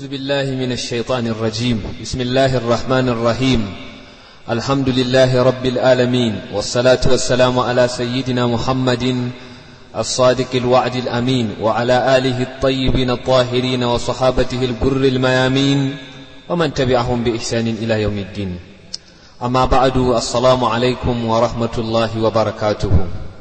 أعوذ بالله من الشيطان الرجيم بسم الله الرحمن الرحيم الحمد لله رب العالمين والصلاة والسلام على سيدنا محمد الصادق الوعد الأمين وعلى آله الطيبين الطاهرين وصحابته البر الميامين ومن تبعهم بإحسان إلى يوم الدين أما بعد السلام عليكم ورحمة الله وبركاته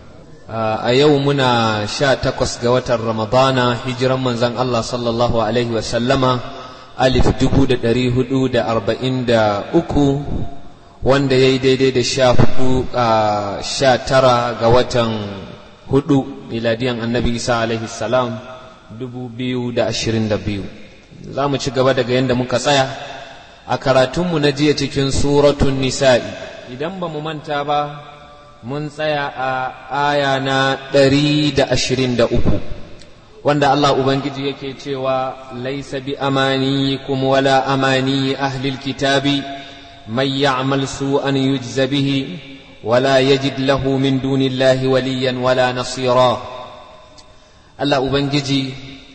a yau muna sha takwas ga watan ramadana hijiran manzan Allah sallallahu Alaihi wasallama alif dubu da ɗari hudu da arba'in da uku wanda ya yi daidai da sha hudu a sha tara ga watan hudu miladiyan annabi isa alaihi salam dubu biyu da ashirin da biyu za mu ci gaba daga yadda muka tsaya a karatunmu na jiya cikin suratun nisa'i idan ba mu manta ba mun tsaya a aya na ɗari da ashirin da uku wanda Allah Ubangiji yake cewa laisa bi amaniyikum wala amani ahlil kitabi man ya'mal su'an yujza bihi wala yajid lahu min dunillahi waliyan wala nasira Allah Ubangiji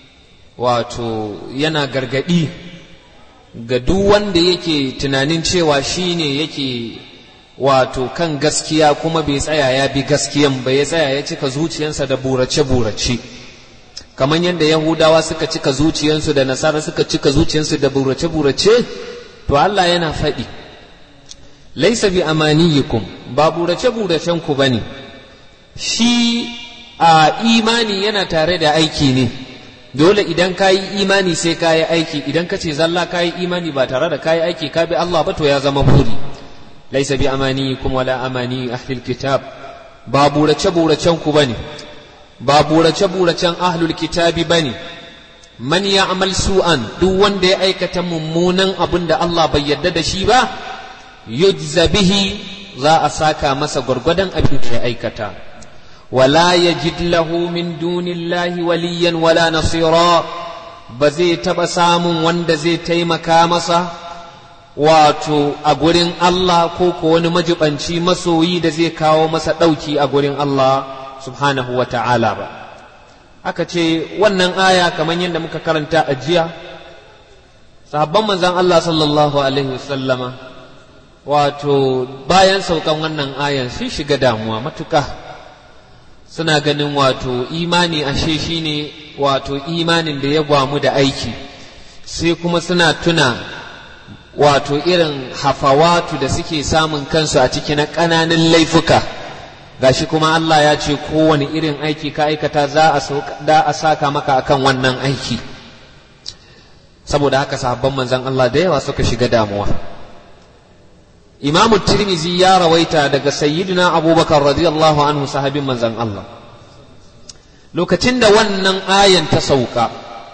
wato yana gargadi ga duk wanda yake tunanin cewa shine yake wato kan gaskiya kuma bai tsaya ya bi gaskiyan ba ya tsaya ya cika zuciyarsa da burace-burace kamar yadda yahudawa suka cika zuciyarsu da nasara suka cika zuciyarsu da burace-burace to Allah yana faɗi laisa bi amaniyikum ba burace-buracen ku bane shi a imani yana tare da aiki ne dole idan ka yi imani sai ka yi aiki idan ka ce zalla ka yi imani ba tare da ka yi aiki ka bi Allah ba to ya zama buri ليس بأمانيكم ولا أماني أهل الكتاب بابورة شبورة شنكو بني بابورة شبورة شن أهل الكتاب بني من يعمل سوءا دون دي أيكة ممونا أبن الله بيدد شيبا يجزى به za a saka masa gwargwadon abin da ya aikata wala yajid lahu min dunillahi waliyan wala nasira ba zai taɓa samun wanda zai taimaka masa wato a gurin Allah ko ko wani majibanci masoyi da zai kawo masa ɗauki a gurin Allah subhanahu wa ta'ala ba aka ce wannan aya kamar yadda muka karanta a jiya sahabban manzan Allah sallallahu alaihi wasallama wato bayan saukan wannan ayan sun shiga damuwa matuka suna ganin wato imani ashe shine wato imanin da ya gwamu da aiki sai kuma suna tuna wato irin hafawatu da suke samun kansu a ciki na ƙananan laifuka gashi kuma Allah ya ce kowane irin aiki ka aikata za a saka maka akan wannan aiki saboda haka sahabban manzan Allah da yawa suka shiga damuwa imamu tirmizi ya rawaita daga sayyidina abubakar radiyallahu anhu sahabin manzan Allah lokacin da wannan ayan ta sauka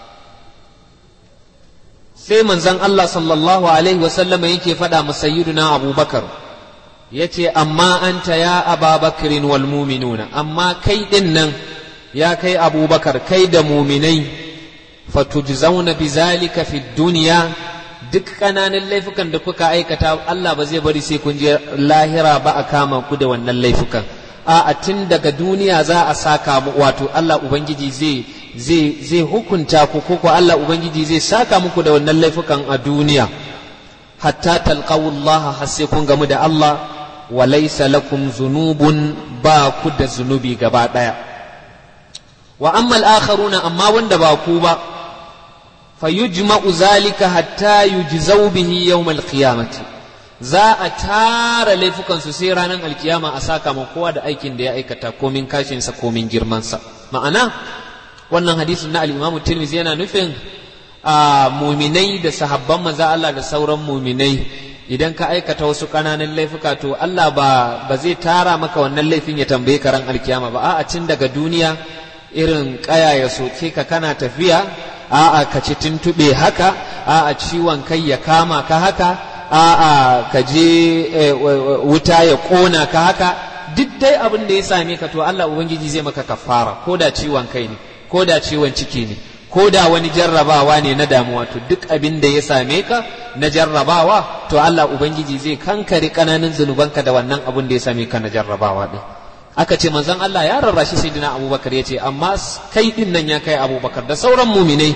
sai manzon Allah sallallahu Alaihi wasallama yake faɗa masayyiduna abubakar ya ce amma anta ya ababakirin wal muminuna amma kai ɗin nan ya kai abubakar kai da muminai fatujzauna bizalika fi duniya duk ƙananan laifukan da kuka aikata Allah ba zai bari sai kun je lahira ba a kama ku da wannan laifukan a tun daga duniya za a saka wato Allah Ubangiji zai zai hukunta ku ko Allah Ubangiji zai saka muku da wannan laifukan a duniya hatta talqawullah har sai kun gamu da Allah wa laysa lakum zunubun ba ku da zunubi gaba daya wa amma al-akharuna amma wanda ba ku ba fayujma'u zalika hatta yujzau bihi yawm al-qiyamati za a tara laifukan su sai ranar alkiyama a saka kowa da aikin da ya aikata komin kashinsa komin girmansa ma'ana wannan hadisin na al-Imam Tirmidhi yana nufin a muminai da sahabban maza Allah da sauran muminai idan ka aikata wasu ƙananan laifuka to Allah ba ba zai tara maka wannan laifin ya tambaye ka ran alkiyama ba a'a cin daga duniya irin kaya ya soke ka kana tafiya a'a ka ci tuntube haka a'a ciwon kai ya kama ka haka a'a ka je wuta ya kona ka haka duk dai abin da ya same ka to Allah ubangiji zai maka kafara ko da ciwon kai ne ko da ciwon ciki ne ko da wani jarrabawa ne na damuwa to duk abin da ya same ka na jarrabawa to Allah ubangiji zai kankare kananan zunubanka da wannan abin da ya same ka na jarrabawa din aka ce manzon Allah ya rarrashi sayyidina Abubakar ya ce amma kai din nan ya kai Abubakar da sauran muminai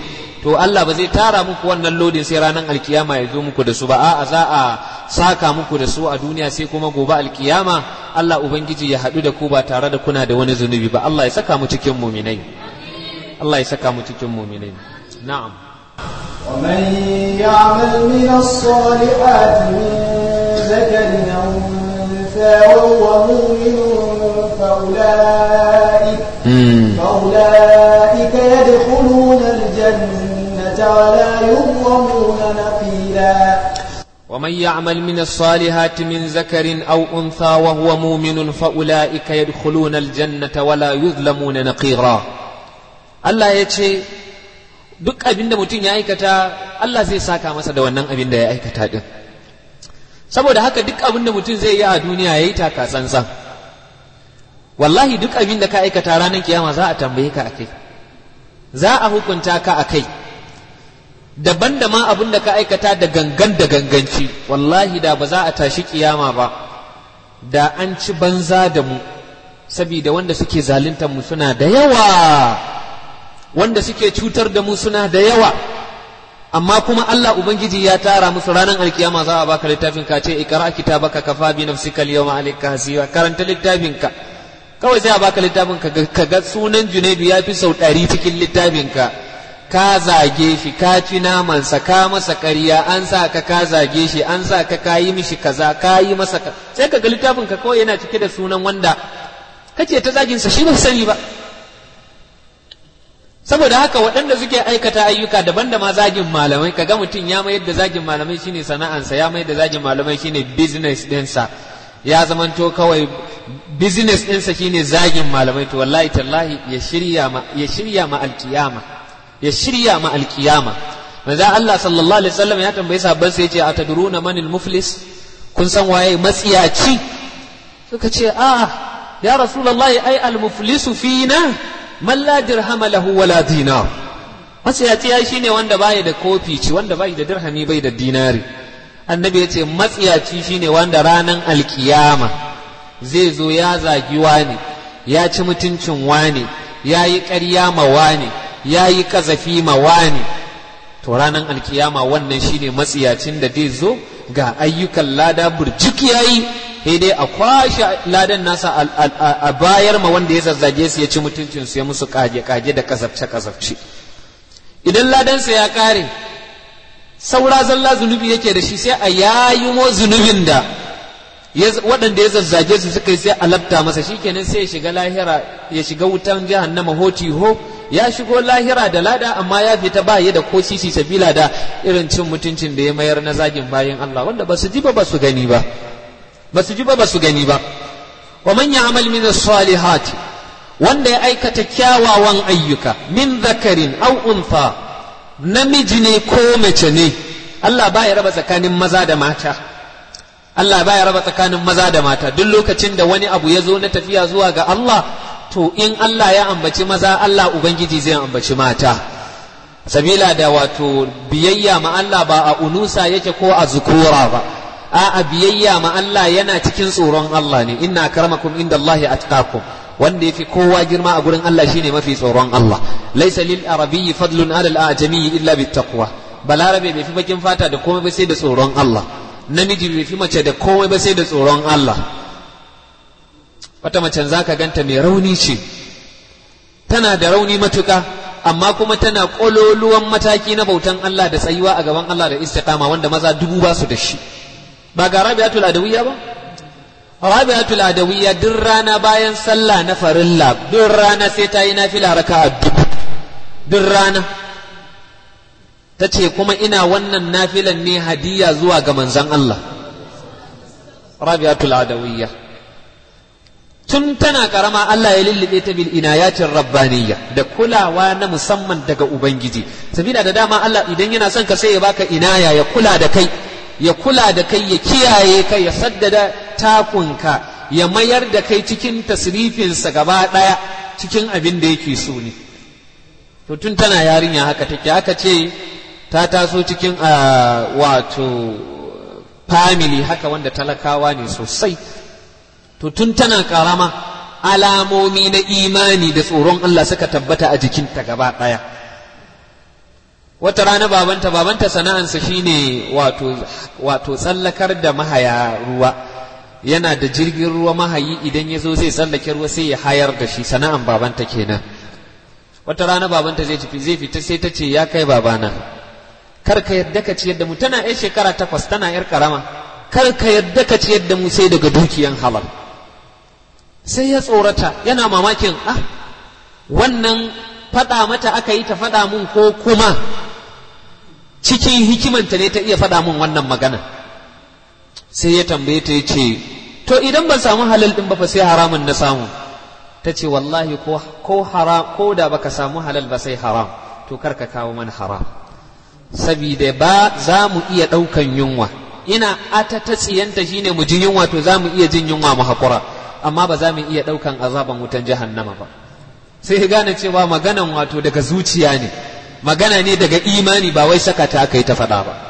to Allah ba zai tara muku wannan lodin sai ranar alkiyama ya zo muku da su ba a'a za a saka muku da su a duniya sai kuma gobe alkiyama Allah ubangiji ya haɗu da ku ba tare da kuna da wani zunubi ba Allah ya saka mu cikin muminai Allah ya saka mu cikin muminai na'am ومن يعمل من الصالحات من ذكر أو أنثى وهو مؤمن فأولئك فأولئك يدخلون الجنة ولا يظلمون نقيلا ومن يعمل من الصالحات من ذكر أو أنثى وهو مؤمن فأولئك يدخلون الجنة ولا يظلمون نقيرا الله يتشي duk abin da mutum ya aikata Allah zai saka masa da wannan abin da ya aikata din saboda haka duk abin da mutum zai yi a duniya ya yi taka tsantsan wallahi duk abin da ka aikata ranar kiyama za a tambaye ka akai za a hukunta ka akai daban da ma abin da ka aikata da gangan da ganganci wallahi da ba za a tashi kiyama ba da an ci banza da mu saboda wanda suke zaluntar mu suna da yawa wanda suke cutar da mu suna da yawa amma kuma Allah ubangiji ya tara musu ranar alkiyama za a baka littafin ka ce ikra kitabaka kafa bi nafsika al-yawma alayka hasiba karanta littafin ka kawai sai a baka littafin ka ka ga sunan Junaidu ya fi sau ɗari cikin littafin ka ka zage shi ka ci namansa ka masa ƙarya an sa ka ka zage shi an sa ka ka yi mishi kaza ka yi masa ka sai ka ga littafin ka kawai yana cike da sunan wanda kace ta zagin sa shi ba sani ba saboda haka waɗanda suke aikata ayyuka daban da ma zagin malamai kaga mutum ya mayar da zagin malamai shine sana'ansa ya mayar da zagin malamai shine business ɗinsa ya zamanto kawai business ɗinsa shine zagin malamai to wallahi tallahi ya shirya ma ya shirya ma alkiyama ya shirya ma alkiyama manzo Allah sallallahu alaihi wasallam ya tambaye sahabban sai yace atadruna manil muflis kun san waye matsiyaci suka ce a ya rasulullahi ai al muflisu fina man la dirhama lahu wala dinar matsiyaci ya shine wanda bai da kofi ci wanda bai da dirhami bai da dinari annabi ya ce matsiyaci shine wanda ranan alkiyama zai zo ya zagi wani ya ci mutuncin wani ya yi ƙarya ma wani ya yi ƙazafi ma wani to ranan alkiyama wannan shine matsiyacin da zai zo ga ayyukan lada burjik yayi sai dai a kwashe ladan nasa a bayar ma wanda ya zazzage su ya ci mutuncin su ya musu kage kage da kasafce kasafce idan ladansa ya kare saura zalla zunubi yake da shi sai a yayimo zunubin da waɗanda ya zazzage su suka yi sai a labta masa shikenan sai ya shiga lahira ya shiga wutan jahannama hoti ho ya shigo lahira da lada amma ya fita ba ya da ko sisi sabila da irin cin mutuncin da ya mayar na zagin bayan Allah wanda ba su ji ba ba su gani ba ba su ji ba ba su gani ba wa man ya'mal min as-salihati wanda ya aikata kyawawan ayyuka min zakarin aw untha namiji ne ko mace ne Allah ba ya raba tsakanin maza da mata Allah ba ya raba tsakanin maza da mata duk lokacin da wani abu ya zo na tafiya zuwa ga Allah to in Allah ya ambaci maza Allah Ubangiji zai ambaci mata sabila da wato biyayya ma Allah ba a unusa yake ko a zukura ba a biyayya ma Allah yana cikin tsoron Allah ne inna karmakum inda Allah atqakum wanda yafi kowa girma a gurin Allah shine mafi tsoron Allah laysa lil arabiyyi fadlun ala al ajami illa bit taqwa balarabe bai fi bakin fata da komai ba sai da tsoron Allah namiji bai fi mace da komai ba sai da tsoron Allah wata macen za ka ganta mai rauni ce tana da rauni matuƙa amma kuma tana ƙololuwan mataki na bautan Allah da tsayuwa a gaban Allah da istiqama wanda maza dubu ba su da shi ba ga rabi'atul adawiyya ba rabi'atul adawiyya duk rana bayan sallah na farilla duk rana sai ta yi nafila raka'a dubu duk rana ta ce kuma ina wannan nafilan ne hadiya zuwa ga manzon Allah rabi'atul adawiyya tun tana karama Allah ya lullube ta bil inayatin rabbaniyya da kulawa na musamman daga ubangiji sabida da dama Allah idan yana son ka sai ya baka inaya ya kula da kai ya kula da kai ya kiyaye ka ya saddada takunka ya mayar da kai cikin tasrifinsa gaba daya cikin abin da yake so ne to tun tana yarinya haka take haka ce ta taso cikin wato family haka wanda talakawa ne sosai to tun tana karama alamomi na imani da tsoron Allah suka tabbata a jikinta gaba ɗaya wata rana babanta babanta sana'ansa shine wato wato tsallakar da mahaya ruwa yana da jirgin ruwa mahayi idan ya zo zai tsallake ruwa sai ya hayar da shi sana'an babanta kenan wata rana babanta zai tafi zai fita sai ta ce ya kai babana kar ka yadda ka ciyar da mu tana yar shekara takwas tana yar karama kar ka yadda ka ciyar da mu sai daga dukiyan halal sai ya tsorata yana mamakin ah wannan faɗa mata aka yi ta faɗa mun ko kuma cikin hikimanta ne ta iya faɗa mun wannan magana sai ya tambaye ta ce to idan ban samu halal ɗin ba fa sai haramun na samu ta ce wallahi ko haram ko da baka samu halal ba sai haram to kar ka kawo mana haram sabida ba za mu iya ɗaukan yunwa ina ata ta tsiyanta shine mu ji yunwa to za mu iya jin yunwa mu haƙura amma ba za mu iya ɗaukan azaban wutan jahannama ba sai ya gane cewa maganan wato daga zuciya ne magana ne daga imani ba wai saka ta aka yi ta faɗa ba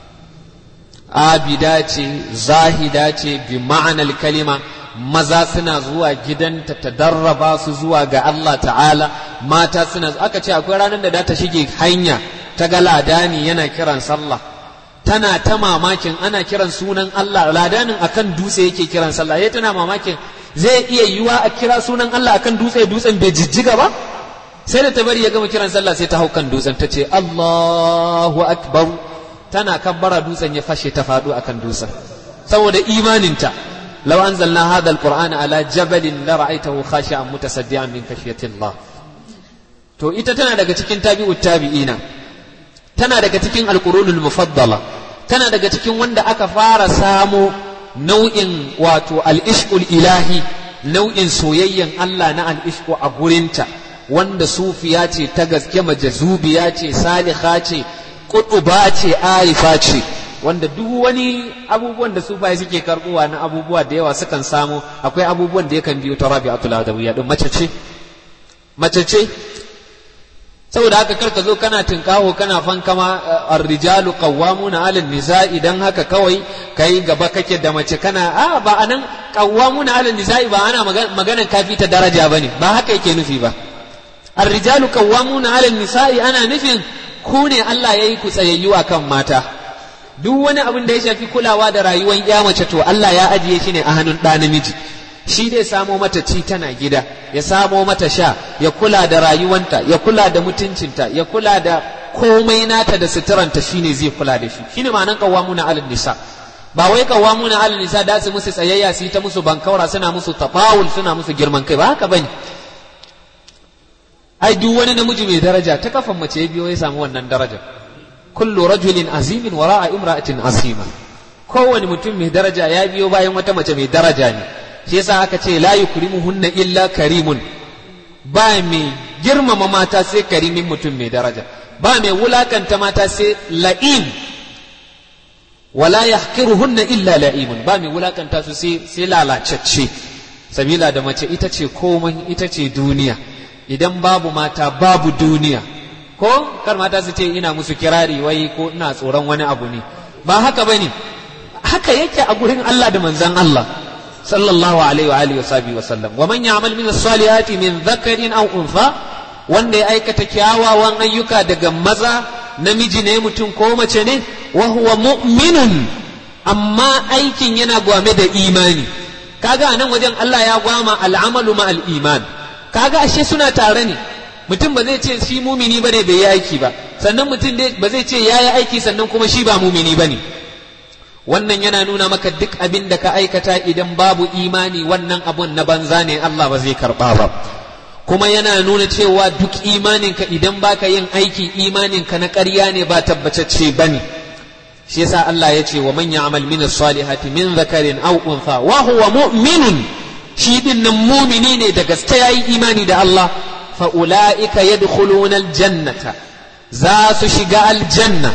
abida ce zahida ce bi ma'anar kalima maza suna zuwa gidanta ta darraba su zuwa ga Allah ta'ala mata suna aka ce akwai ranar da ta shige hanya ta ga ladani yana kiran sallah tana ta mamakin ana kiran sunan Allah ladanin akan dutse yake kiran sallah yayi tana mamakin zai iya yiwa a kira sunan Allah akan dutse dutsen bai jijjiga ba sai da ta bari ya gama kiran sallah sai ta hau kan dutsen ta ce Allahu akbar tana kabbara dutsen ya fashe ta faɗo akan dutsen saboda imaninta law anzalna hadha alqur'ana ala jabalin la ra'aytahu khashi'an mutasaddian min khashyati Allah to ita tana daga cikin tabi'ut tabi'ina tana daga cikin alqurunul mufaddala tana daga cikin wanda aka fara samo nau'in wato al-ishqul ilahi nau'in soyayyen Allah na al-ishqu a gurinta wanda sufiya ce ta gaske majazubiya ce saliha ce kutuba ce arifa ce wanda duk wani abubuwan da sufaye suke karbuwa na abubuwa da yawa sukan samu akwai abubuwan da yakan biyo ta rabi'atul adawiyya din mace ce mace ce saboda haka kar ka zo kana tinkaho kana fankama ar-rijalu qawwamuna 'ala nisa idan haka kawai kai gaba kake da mace kana a ba anan qawwamuna 'ala nisa'i ba ana maganan kafi ta daraja bane ba haka yake nufi ba ar-rijalu qawwamuna 'ala nisa'i ana nufin ku ne Allah yayi ku tsayayyu akan mata duk wani abin da ya shafi kulawa da rayuwar ya mace to Allah ya ajiye shi ne a hannun ɗa namiji shi dai samo mata ci tana gida ya samo mata sha ya kula da rayuwanta ya kula da mutuncinta ya kula da komai nata da suturanta shine zai kula da shi shine ma'anan qawwamuna 'alan nisa ba wai qawwamuna 'alan nisa da su musu tsayayya su yi ta musu bankaura suna musu tafawul suna musu girman kai ba haka bane ai duk wani namiji mai daraja ta kafan mace ya biyo ya samu wannan daraja kullu rajulin azimin wara'a imra'atin azima kowane mutum mai daraja ya biyo bayan wata mace mai daraja ne shi yasa aka ce la yukrimuhunna illa karimun ba mai girmama mata sai karimin mutum mai daraja ba mai wulakanta mata sai la'im wala yahqiruhunna illa la'imun ba mai wulakanta su sai sai lalacacce sabila da mace ita ce komai ita ce duniya idan babu mata babu duniya ko kar mata su ce ina musu kirari wai ko ina tsoron wani abu ne ba haka bane haka yake a gurin Allah da manzon Allah sallallahu alaihi wa alihi wa sahbihi wa sallam wa man ya'mal min as-salihati min dhakarin aw untha wanda ya aikata kyawawan ayyuka daga maza namiji ne mutum ko mace ne wa huwa mu'minun amma aikin yana gwame da imani kaga nan wajen Allah ya gwama al'amalu ma al-iman kaga ashe suna tare ne mutum ba zai ce shi mumini bane bai yi aiki ba sannan mutum ba zai ce ya yi aiki sannan kuma shi ba mumini bane wannan yana nuna maka duk abin da ka aikata idan babu imani wannan abun na banza ne Allah ba zai karba ba kuma yana nuna cewa duk imaninka idan baka yin aiki imaninka na ƙarya ne ba tabbatacce bane shi yasa Allah ya ce wa man ya'mal min as-salihati min dhakarin aw untha wa huwa mu'minun shi din nan mumini ne da gaske yayi imani da Allah fa ulaika yadkhuluna al-jannata za su shiga aljanna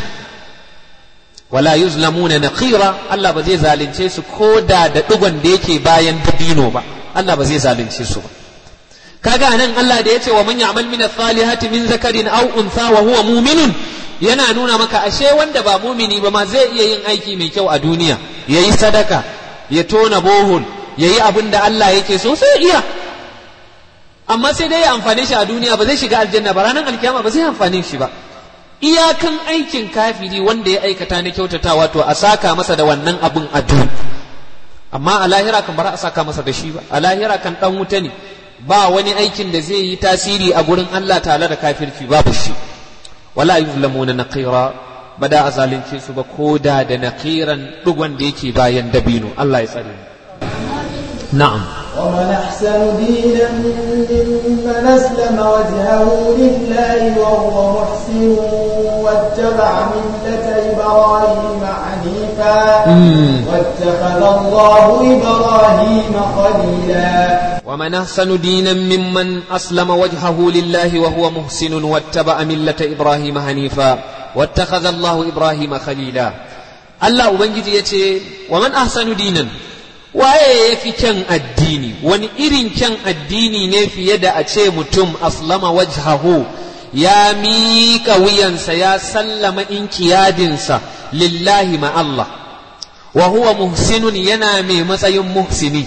wala yuzlamuna naqira Allah ba zai zalunce su ko da da digon da yake bayan dabino ba Allah ba zai zalunce su ba kaga nan Allah da yace wa man ya'mal min as-salihati min zakarin aw untha wa huwa mu'minun yana nuna maka ashe wanda ba mumini ba ma zai iya yin aiki mai kyau a duniya yayi sadaka ya tona bohol yayi abin da Allah yake so sai iya amma sai dai ya amfane shi a duniya ba zai shiga aljanna ba ranar alkiyama ba zai amfane shi ba iyakan aikin kafiri wanda ya aikata na kyautatawa to a saka masa da wannan abin a amma a lahira kan bara a saka masa da shi ba a lahira kan dan wuta ne ba wani aikin da zai yi tasiri a gurin Allah tare da kafirci babu shi wala yuzlamuna naqira ba da a zalunce su ba ko da da naqiran dugon da yake bayan dabino Allah ya tsare na'am ومن أحسن دينا ممن أسلم وجهه لله وهو محسن واتبع ملة إبراهيم حنيفا واتخذ الله إبراهيم خليلا ومن أحسن دينا ممن أسلم وجهه لله وهو محسن واتبع ملة إبراهيم حنيفا واتخذ الله إبراهيم خليلا الله أبنجي يتي ومن أحسن دينا waye ya fi kyan addini wani irin kyan addini ne fiye da a ce mutum aslama wajhahu ya miƙa wuyansa ya sallama inkiyadinsa lillahi ma Allah wa huwa muhsinun yana mai matsayin muhsini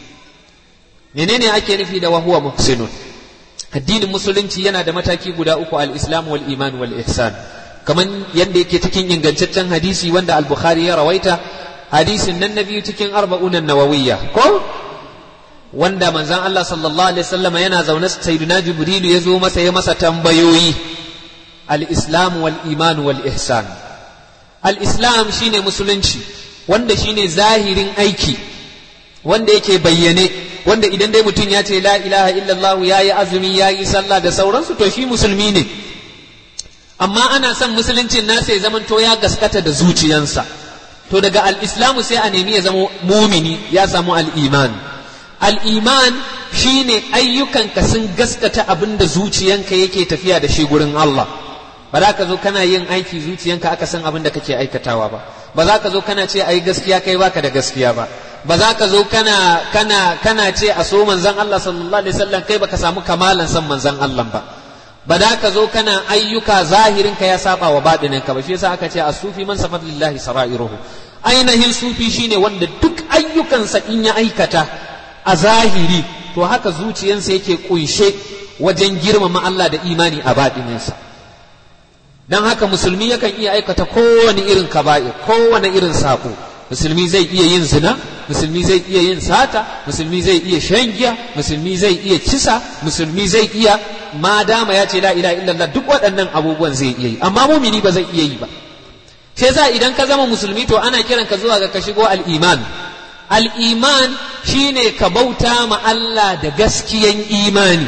menene ake nufi da wa huwa muhsinun addinin musulunci yana da mataki guda uku al-islam wal iman wal ihsan kaman yanda yake cikin ingantaccen hadisi wanda al-bukhari ya rawaita hadisin nan na biyu cikin arba'unan nawawiyya ko wanda manzon Allah sallallahu alaihi wasallam yana zaune sayyidina jibrilu ya zo masa ya masa tambayoyi al-islam wal iman wal ihsan al-islam shine musulunci wanda shine zahirin aiki wanda yake bayyane wanda idan dai mutum ya ce la ilaha illallah ya yi azumi ya yi sallah da sauransu to shi musulmi ne amma ana son musuluncin nasa ya zamanto ya gaskata da zuciyansa to daga al-islamu sai a nemi ya zama mumini ya samu al-iman al-iman shine ayyukanka sun gaskata abin da zuciyanka yake tafiya da shi gurin Allah ba za ka zo kana yin aiki zuciyanka aka san abin da kake aikatawa ba ba za ka zo kana ce ai gaskiya kai baka da gaskiya ba ba za ka zo kana kana kana ce a so manzon Allah sallallahu alaihi wasallam kai baka samu kamalan san manzon Allah ba ba da ka zo kana ayyuka zahirin ka ya saba wa baɗinin ka ba shi yasa aka ce as-sufi man safat lillahi sara'iruhu ainihin sufi shine wanda duk ayyukansa in ya aikata a zahiri to haka zuciyansa yake kunshe wajen girmama Allah da imani a baɗininsa don haka musulmi yakan iya aikata kowane irin kaba'ir kowane irin saƙo musulmi zai iya yin zina musulmi zai iya yin sata musulmi zai iya shan giya musulmi zai iya kisa musulmi zai iya ma dama ya ce la ilaha illallah duk waɗannan abubuwan zai iya yi amma mumini ba zai iya yi ba sai za idan ka zama musulmi to ana kiran ka zuwa ga ka shigo al-iman al-iman shine ka bauta ma Allah da gaskiyan imani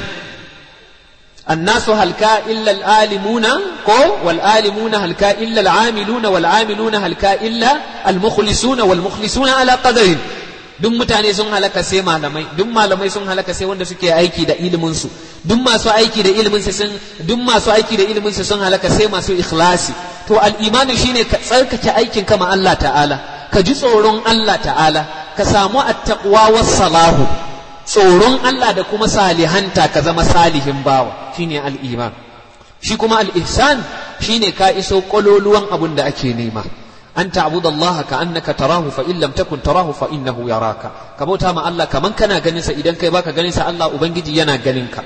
الناس هلكا إلا العالمون كو والعالمون هلكا إلا العاملون والعاملون هلكا إلا المخلصون والمخلصون على قدر duk mutane sun halaka sai malamai duk malamai sun halaka sai wanda suke aiki da ilimin su duk masu aiki da ilimin su sun duk masu aiki da ilimin su sun halaka sai masu ikhlasi to al-imani shine ka tsarkake aikin ka ma Allah ta'ala ka ji tsoron Allah ta'ala ka samu at-taqwa was-salahu tsoron Allah da kuma salihanta ka zama salihin bawa shine al'iman shi kuma al'ihsan shine ka iso ƙololuwan abin da ake nema an ta'budu Allah ka annaka tarahu fa in lam takun tarahu fa innahu yaraka ka bauta ma Allah kaman kana ganin sa idan kai baka ganin sa Allah ubangiji yana ganin ka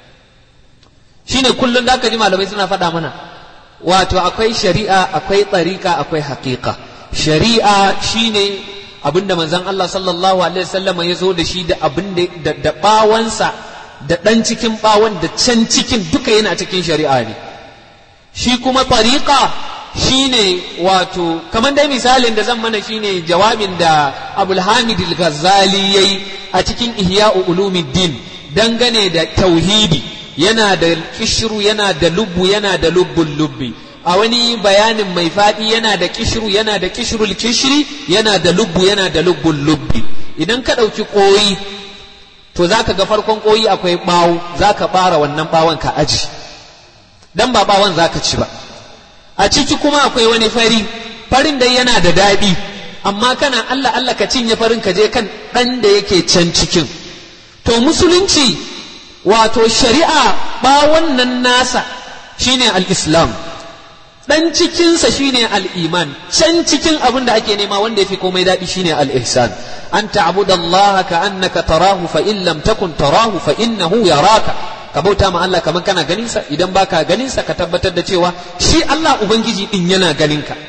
shine kullun da ka ji malamai suna faɗa mana wato akwai shari'a akwai tsarika akwai haƙiƙa shari'a shine abinda manzon Allah sallallahu alaihi wasallam ya zo da shi da abin da da bawansa da dan cikin bawan da can cikin duka yana cikin shari'a ne shi kuma tariqa shine wato kamar dai misalin da zan mana shine jawabin da Abul Hamid al-Ghazali yayi a cikin Ihya'u Ulumuddin dangane da tauhidi yana da kishru yana da lubbu yana da lubbul lubbi a wani bayanin mai faɗi yana da kishiru yana da kishirul kishiri yana da lubbu yana da lubbul lubbi idan ka ɗauki ƙoyi to za ka ga farkon ƙoyi akwai ɓawo za ka ɓara wannan ɓawon ka aji dan ba ɓawon za ka ci ba a ciki kuma akwai wani fari farin dai yana da daɗi amma kana Allah Allah ka cinye farin ka je kan ɗan da yake can cikin to musulunci wato shari'a ɓawon nan nasa shine al-islam dan cikinsa shine al'iman can cikin abin da ake nema wanda ya fi komai daɗi shine al'ihsan an ta'budu Allah ka annaka tarahu fa in lam takun tarahu fa innahu yaraka ka bauta ma Allah kamar kana ganin sa idan baka ganin sa ka tabbatar da cewa shi Allah ubangiji din yana ganin ka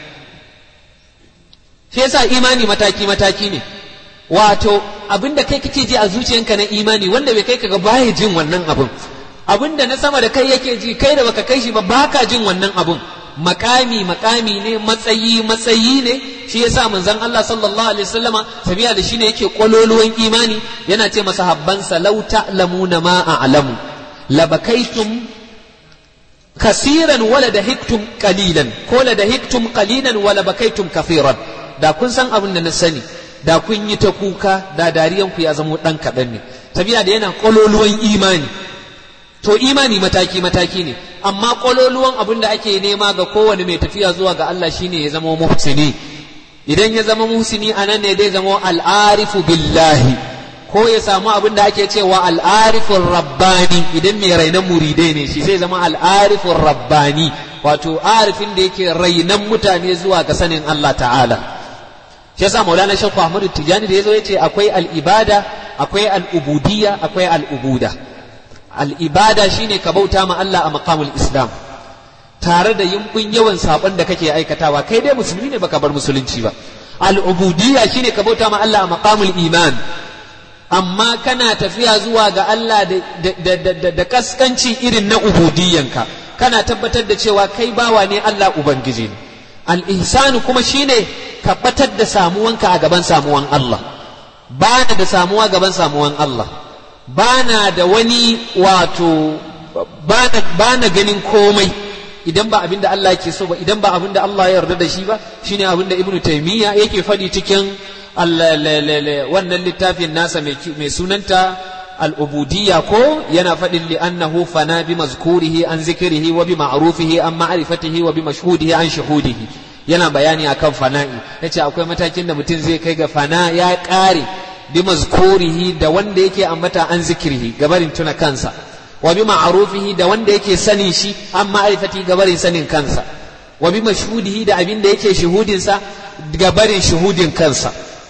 shi yasa imani mataki mataki ne wato abinda kai kake ji a zuciyanka na imani wanda bai kai kaga baya jin wannan abun abinda na sama da kai yake ji kai da baka kai shi ba baka jin wannan abun makami makami ne matsayi matsayi ne shi yasa manzon Allah sallallahu alaihi wasallama sabiya da shine yake kololuwan imani yana ce masa habbansa law ta'lamuna ma a'lamu labakaitum kasiran wala dahiktum qalilan ko la dahiktum qalilan wala bakaitum kafiran da kun san abin da na sani da kun yi ta kuka da dariyan ku ya zamo dan kaɗan ne sabiya da yana kololuwan imani to imani mataki mataki ne amma kololuwan abin da ake nema ga kowane mai tafiya zuwa ga Allah shine ya zama muhsini idan ya zama muhsini anan ne dai zama al'arifu billahi ko ya samu abin da ake cewa al'arifun rabbani idan mai rainan muridai ne shi sai zama al'arifun rabbani wato arifin da yake rainan mutane zuwa ga sanin Allah ta'ala shi yasa maulana shakku ahmadu tijani da yazo yace akwai al'ibada akwai al'ubudiyya akwai al'ubuda al'ibada shine ka bauta ma Allah a maqamul islam tare da yinkun yawan sabon da kake aikatawa kai dai musulmi ne baka bar musulunci ba al'ubudiyya shine ka bauta ma Allah a maqamul iman amma kana tafiya zuwa ga Allah da kaskanci irin na ubudiyyanka kana tabbatar da cewa kai bawa ne Allah ubangiji ne al-ihsanu kuma shine ka batar da samuwanka a gaban samuwan Allah bana da samuwa gaban samuwan Allah bana da wani wato bana ganin komai idan ba abinda Allah ke so ba idan ba abinda Allah ya yarda da shi ba shine abinda Ibn Taymiyyah yake faɗi cikin wannan littafin nasa mai sunanta al'ubudiyya ko yana faɗin li'annahu fana bi mazkurihi an zikirihi wa bi ma'rufihi an ma'rifatihi wa bi mashhudihi an shuhudihi yana bayani akan fana'i yace akwai matakin da mutum zai kai ga fana ya ƙare bi mazkurihi da wanda yake ambata an zikirihi gabarin tuna kansa wa bi ma'rufihi da wanda yake sanin shi an ma'rifatihi gabarin sanin kansa wa bi mashhudihi da abin da yake shuhudinsa gabarin shuhudin kansa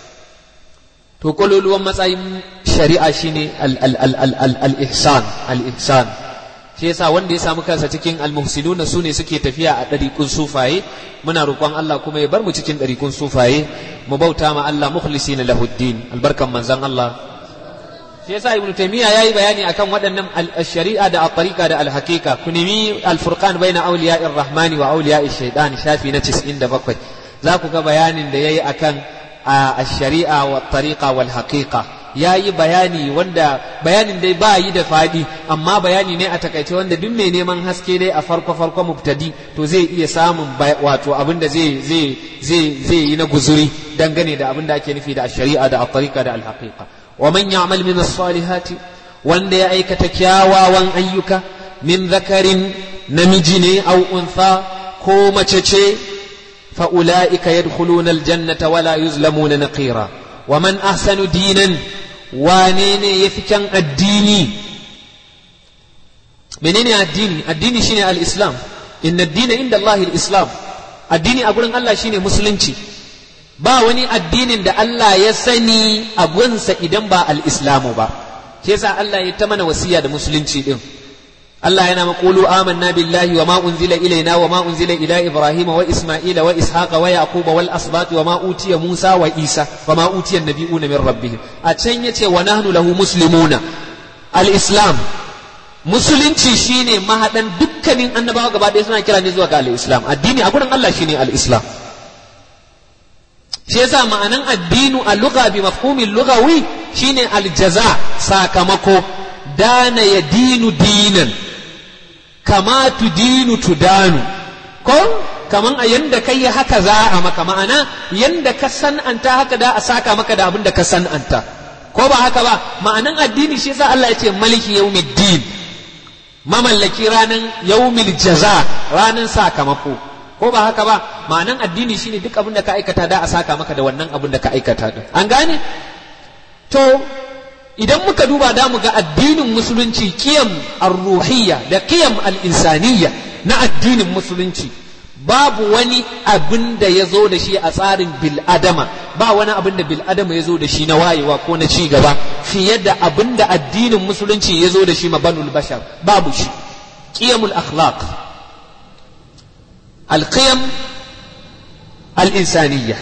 to kololuwan matsayin shari'a shine al-ihsan al-ihsan shi yasa wanda ya samu kansa cikin al-muhsinuna sune suke tafiya a ɗariƙun sufaye muna roƙon Allah kuma ya bar mu cikin ɗariƙun sufaye mu bauta ma Allah mukhlisina lahuddin albarkan manzon Allah shi yasa ibnu taymiya yayi bayani akan waɗannan al-shari'a da at-tariqa da al-haqiqa ku nemi al-furqan baina awliya'ir rahmani wa awliya'ish shaytan shafi na 97 za ku ga bayanin da yayi akan الشريعة والطريقة والحقيقة ya yi bayani wanda bayanin dai ba yi da faɗi amma bayani ne a takaice wanda duk mai neman haske dai a farko farko mubtadi to zai iya samun wato abin da zai zai zai zai yi na guzuri dangane da abin da ake nufi da shari'a da at-tariqa da al-haqiqa wa man ya'mal min as-salihati wanda ya aikata kyawawan ayyuka min zakarin namiji ne au untha ko mace ce فأولئك يدخلون الجنة ولا يظلمون نقيرا ومن أحسن دينا وانين يفكن الديني منين الديني الديني شيني الإسلام إن الدين عند الله الإسلام الديني أقول الله شيني مسلمتي ba wani addinin da Allah ya sani a gunsa idan ba al-islamu ba shi yasa Allah ya ta mana wasiya da musulunci din Allah yana maƙulu amanna billahi wa ma unzila ilaina wa ma unzila ila Ibrahim wa Isma'ila wa Ishaqa wa Yaqub wal asbat wa ma utiya Musa wa Isa wa ma utiya nabiyuna min rabbihim a can yace wa nahnu lahu muslimuna al-islam musulunci shine mahadan dukkanin annabawa gaba ɗaya suna kira ne zuwa ga al-islam addini a gurin Allah shine al-islam shi yasa ma'anan addinu a lugha bi mafhumin lugawi shine al-jaza sakamako dana ya dinu dinan kama tu dinu tu danu ko kaman a yanda kai haka za a maka ma'ana yanda ka san'anta haka da a saka maka da abin da ka san'anta ko ba haka ba ma'anan addini shi yasa Allah ya ce maliki yawmiddin mamallaki ranan yawmil jaza ranan sakamako ko ba haka ba ma'anan addini shine duk abin da ka aikata da a saka maka da wannan abin da ka aikata din an gane to idan muka duba da mu ga addinin musulunci kiyam ar-ruhiyya da kiyam al-insaniyya na addinin musulunci babu wani abin da ya zo da shi a tsarin bil'adama ba wani abin da bil'adama ya zo da shi na wayewa ko na ci gaba fiye da abin da addinin musulunci ya zo da shi mabanul bashar babu shi qiyamul akhlaq alqiyam al-insaniyya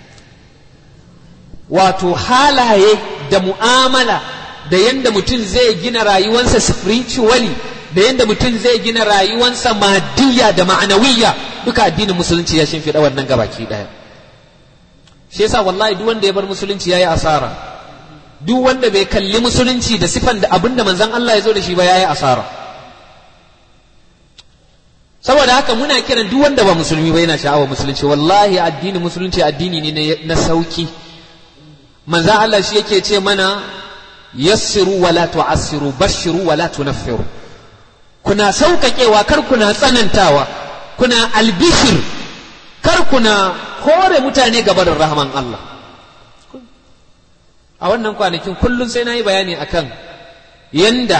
wato halaye da mu'amala da yanda mutum zai gina rayuwarsa spiritually da yadda mutum zai gina rayuwansa madiyya da ma'anawiyya duka addinin musulunci ya shimfiɗa wannan gabaki ɗaya shi yasa wallahi duk wanda ya bar musulunci yayi asara duk wanda bai kalli musulunci da sifan da abinda manzon Allah ya zo da shi ba yayi asara saboda haka muna kiran duk wanda ba musulmi ba yana sha'awar musulunci wallahi addinin musulunci addini ne na sauki manzon Allah shi yake ce mana yassiru wala tu'assiru bashiru wala tunaffiru kuna sauƙaƙewa kar kuna tsanantawa kuna albishir kar kuna kore mutane gabarin rahman Allah a wannan kwanakin kullum sai na yi bayani akan yanda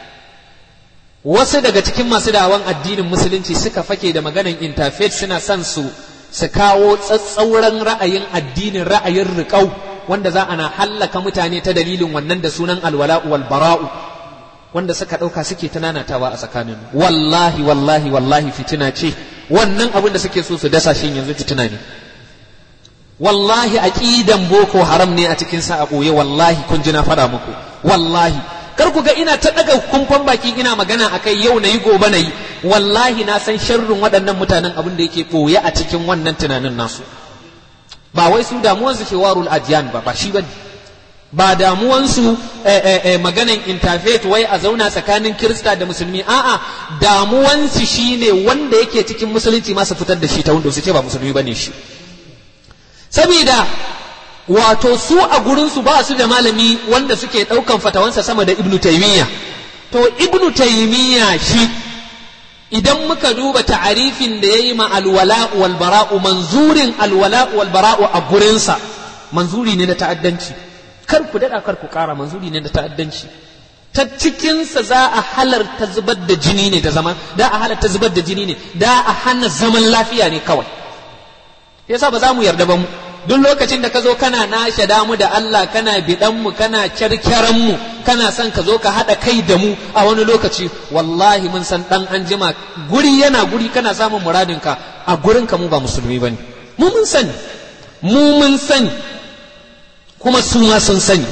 wasu daga cikin masu dawon addinin musulunci suka fake da maganan interfaith suna son su su kawo tsatsauran ra'ayin addinin ra'ayin riƙau wanda za ana hallaka mutane ta dalilin wannan da sunan alwala'u wal bara'u wanda suka ɗauka suke tunanatawa a tsakanin wallahi wallahi wallahi fitina ce wannan abin da suke so su dasa shi yanzu fitina ne wallahi aqidan boko haram ne a cikin sa a ɓoye wallahi kun ji na faɗa muku wallahi kar ku ga ina ta ɗaga kumfan baki ina magana akai yau na yi gobe na yi wallahi na san sharrin waɗannan mutanen abin da yake ɓoye a cikin wannan tunanin nasu ba wai su damuwansu ke warul ajiyan ba ba shi bane ba damuwansu maganan interfaith wai a zauna tsakanin kirista da musulmi a'a damuwansu shine wanda yake cikin musulunci masu fitar da shi ta wanda su ce ba musulmi bane shi saboda wato su a gurinsu ba su da malami wanda suke ɗaukan fatawansa sama da ibnu taimiyya to ibnu taimiyya shi idan muka duba ta'arifin da ya yi ma alwala'u wal bara'u manzurin alwala'u wal bara'u a gurinsa manzuri ne na ta'addanci kar ku daɗa kar ku ƙara manzuri ne da ta'addanci ta cikinsa za a halarta zubar da jini ne da zaman da a halarta zubar da jini ne da a hana zaman lafiya ne kawai yasa ba za mu yarda ba mu duk lokacin da ka zo kana nashe damu da Allah kana bidan mu kana kyarkyaran mu kana son ka zo ka haɗa kai da mu a wani lokaci wallahi mun san dan an jima guri yana guri kana samun muradinka a gurin ka mu ba musulmi bane mu mun sani mu mun sani kuma su ma sun sani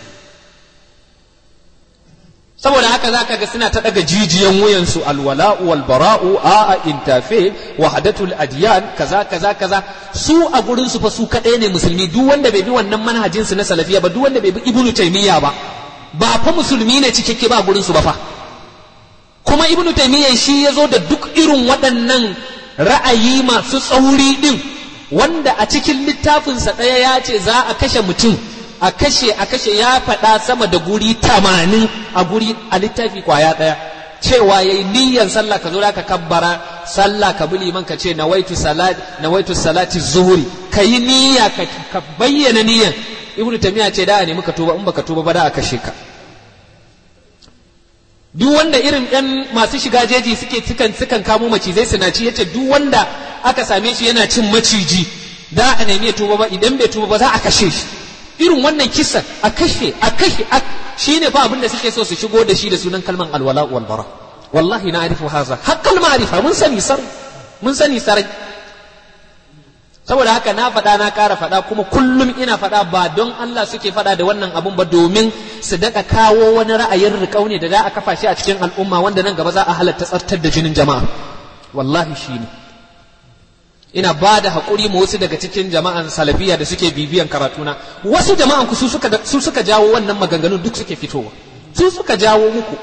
saboda haka za ka ga suna ta daga jijiyan wuyansu alwala'u wal bara'u a'a intafe wahdatul adiyan kaza kaza kaza su a gurin su fa su kadai ne musulmi duk wanda bai bi wannan manhajin su na salafiya ba duk wanda bai bi ibnu taymiya ba ba fa musulmi ne cikakke ba gurin su ba fa kuma ibnu taymiya shi ya zo da duk irin waɗannan ra'ayi masu tsauri din wanda a cikin littafinsa ɗaya ya ce za a kashe mutum a kashe a kashe ya faɗa sama da guri tamanin a guri a littafi kwaya ɗaya cewa yayi niyyar sallah ka zo ka kabbara sallah ka bi liman ka ce nawaitu salati nawaitu salati zuhuri ka yi niyya ka bayyana niyyan ibnu tamiya ce da ne muka tuba in baka tuba ba da a kashe ka duk wanda irin yan masu shiga jeji suke sukan sukan kamo macizai suna ci yace duk wanda aka same shi yana cin maciji da a nemi ya tuba ba idan bai tuba ba za a kashe shi irin wannan kisan a kashe a kashe shi ne fa abin da suke so su shigo da shi da sunan kalman alwala wal bara wallahi na arifu haza haqqal ma'rifa mun sani sar mun sani sarai saboda haka na faɗa na ƙara faɗa kuma kullum ina faɗa ba don Allah suke faɗa da wannan abun ba domin su daɗa kawo wani ra'ayin riƙau ne da za a kafa shi a cikin al'umma wanda nan gaba za a halatta tsartar da jinin jama'a wallahi shi ne ina ba da haƙuri ma wasu daga cikin jama'an salafiya da suke bibiyan karatuna wasu jama'an ku su suka su suka jawo wannan maganganun duk suke fitowa su suka jawo muku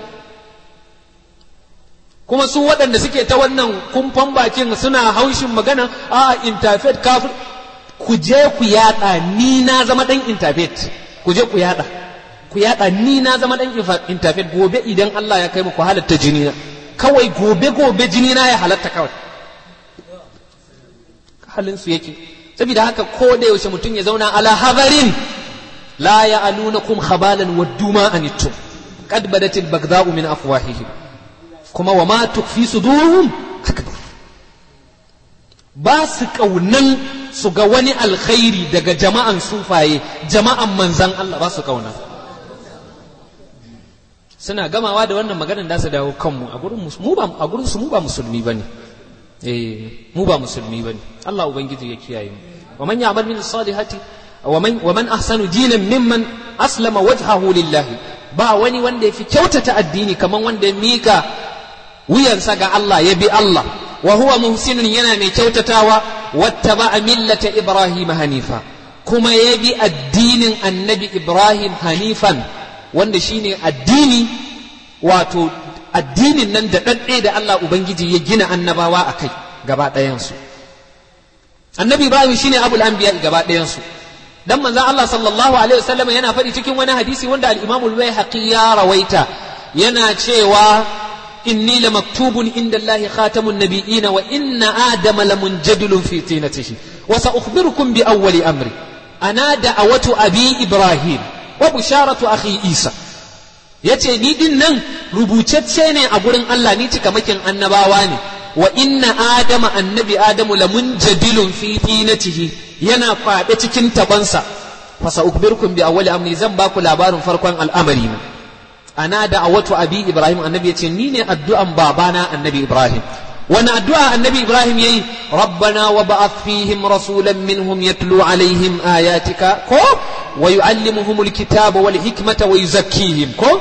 kuma su waɗanda suke ta wannan kumfan bakin suna haushin magana a interfaith kafir ku je ku yada ni na zama dan interfaith ku je ku yada ku yada ni na zama dan interfaith gobe idan Allah ya kai muku halatta jini na kawai gobe gobe jini na ya halatta kawai halin su yake saboda haka ko da yaushe mutum ya zauna ala hadarin la ya'alunakum khabalan waddu ma anittum qad badat al-baghdha'u min afwahihim kuma wa ma tukfi sudurum akbar ba su ƙaunan su ga wani alkhairi daga jama'an sufaye jama'an manzan Allah ba su ƙauna suna gamawa da wannan maganar da su dawo kanmu a gurin mu ba a gurin su mu ba musulmi bane eh mu ba musulmi bane Allah ubangiji ya kiyaye mu wa man ya'mal min salihati wa man wa man ahsanu dinan mimman aslama wajhahu lillahi ba wani wanda yafi kyautata addini kaman wanda ya mika wuyansa ga Allah ya bi Allah wa huwa muhsinun yana mai kyautatawa wattaba'a millata ibrahim hanifa kuma ya bi addinin annabi ibrahim hanifan wanda shine addini wato addinin nan da ɗaɗɗe da Allah Ubangiji ya gina annabawa a kai gaba ɗayansu annabi ibrahim shine abul anbiya gaba ɗayansu dan manzon Allah sallallahu alaihi wasallam yana faɗi cikin wani hadisi wanda al-Imam al-Baihaqi ya rawaita yana cewa inni la maktubun inda Allah khatamun nabiyina wa inna adama la munjadilun fi tinatihi wa sa'ukhbirukum bi awwali amri ana da'awatu abi ibrahim wa bisharatu akhi isa yace ni din nan rubutacce ne a gurin Allah ni cikamakin annabawa ne wa inna adama annabi adamu la munjadilun fi tinatihi yana kwaɗe cikin tabansa fasa ukbirkum bi awwali amri zan baku labarin farkon al'amari na ana da awatu abi ibrahim annabi yace ni ne addu'an babana annabi ibrahim wani addu'a annabi ibrahim yayi rabbana wa ba'ath fihim rasulan minhum yatlu alaihim ayatika ko wa yu'allimuhum alkitaba wal hikmata wa yuzakkihim ko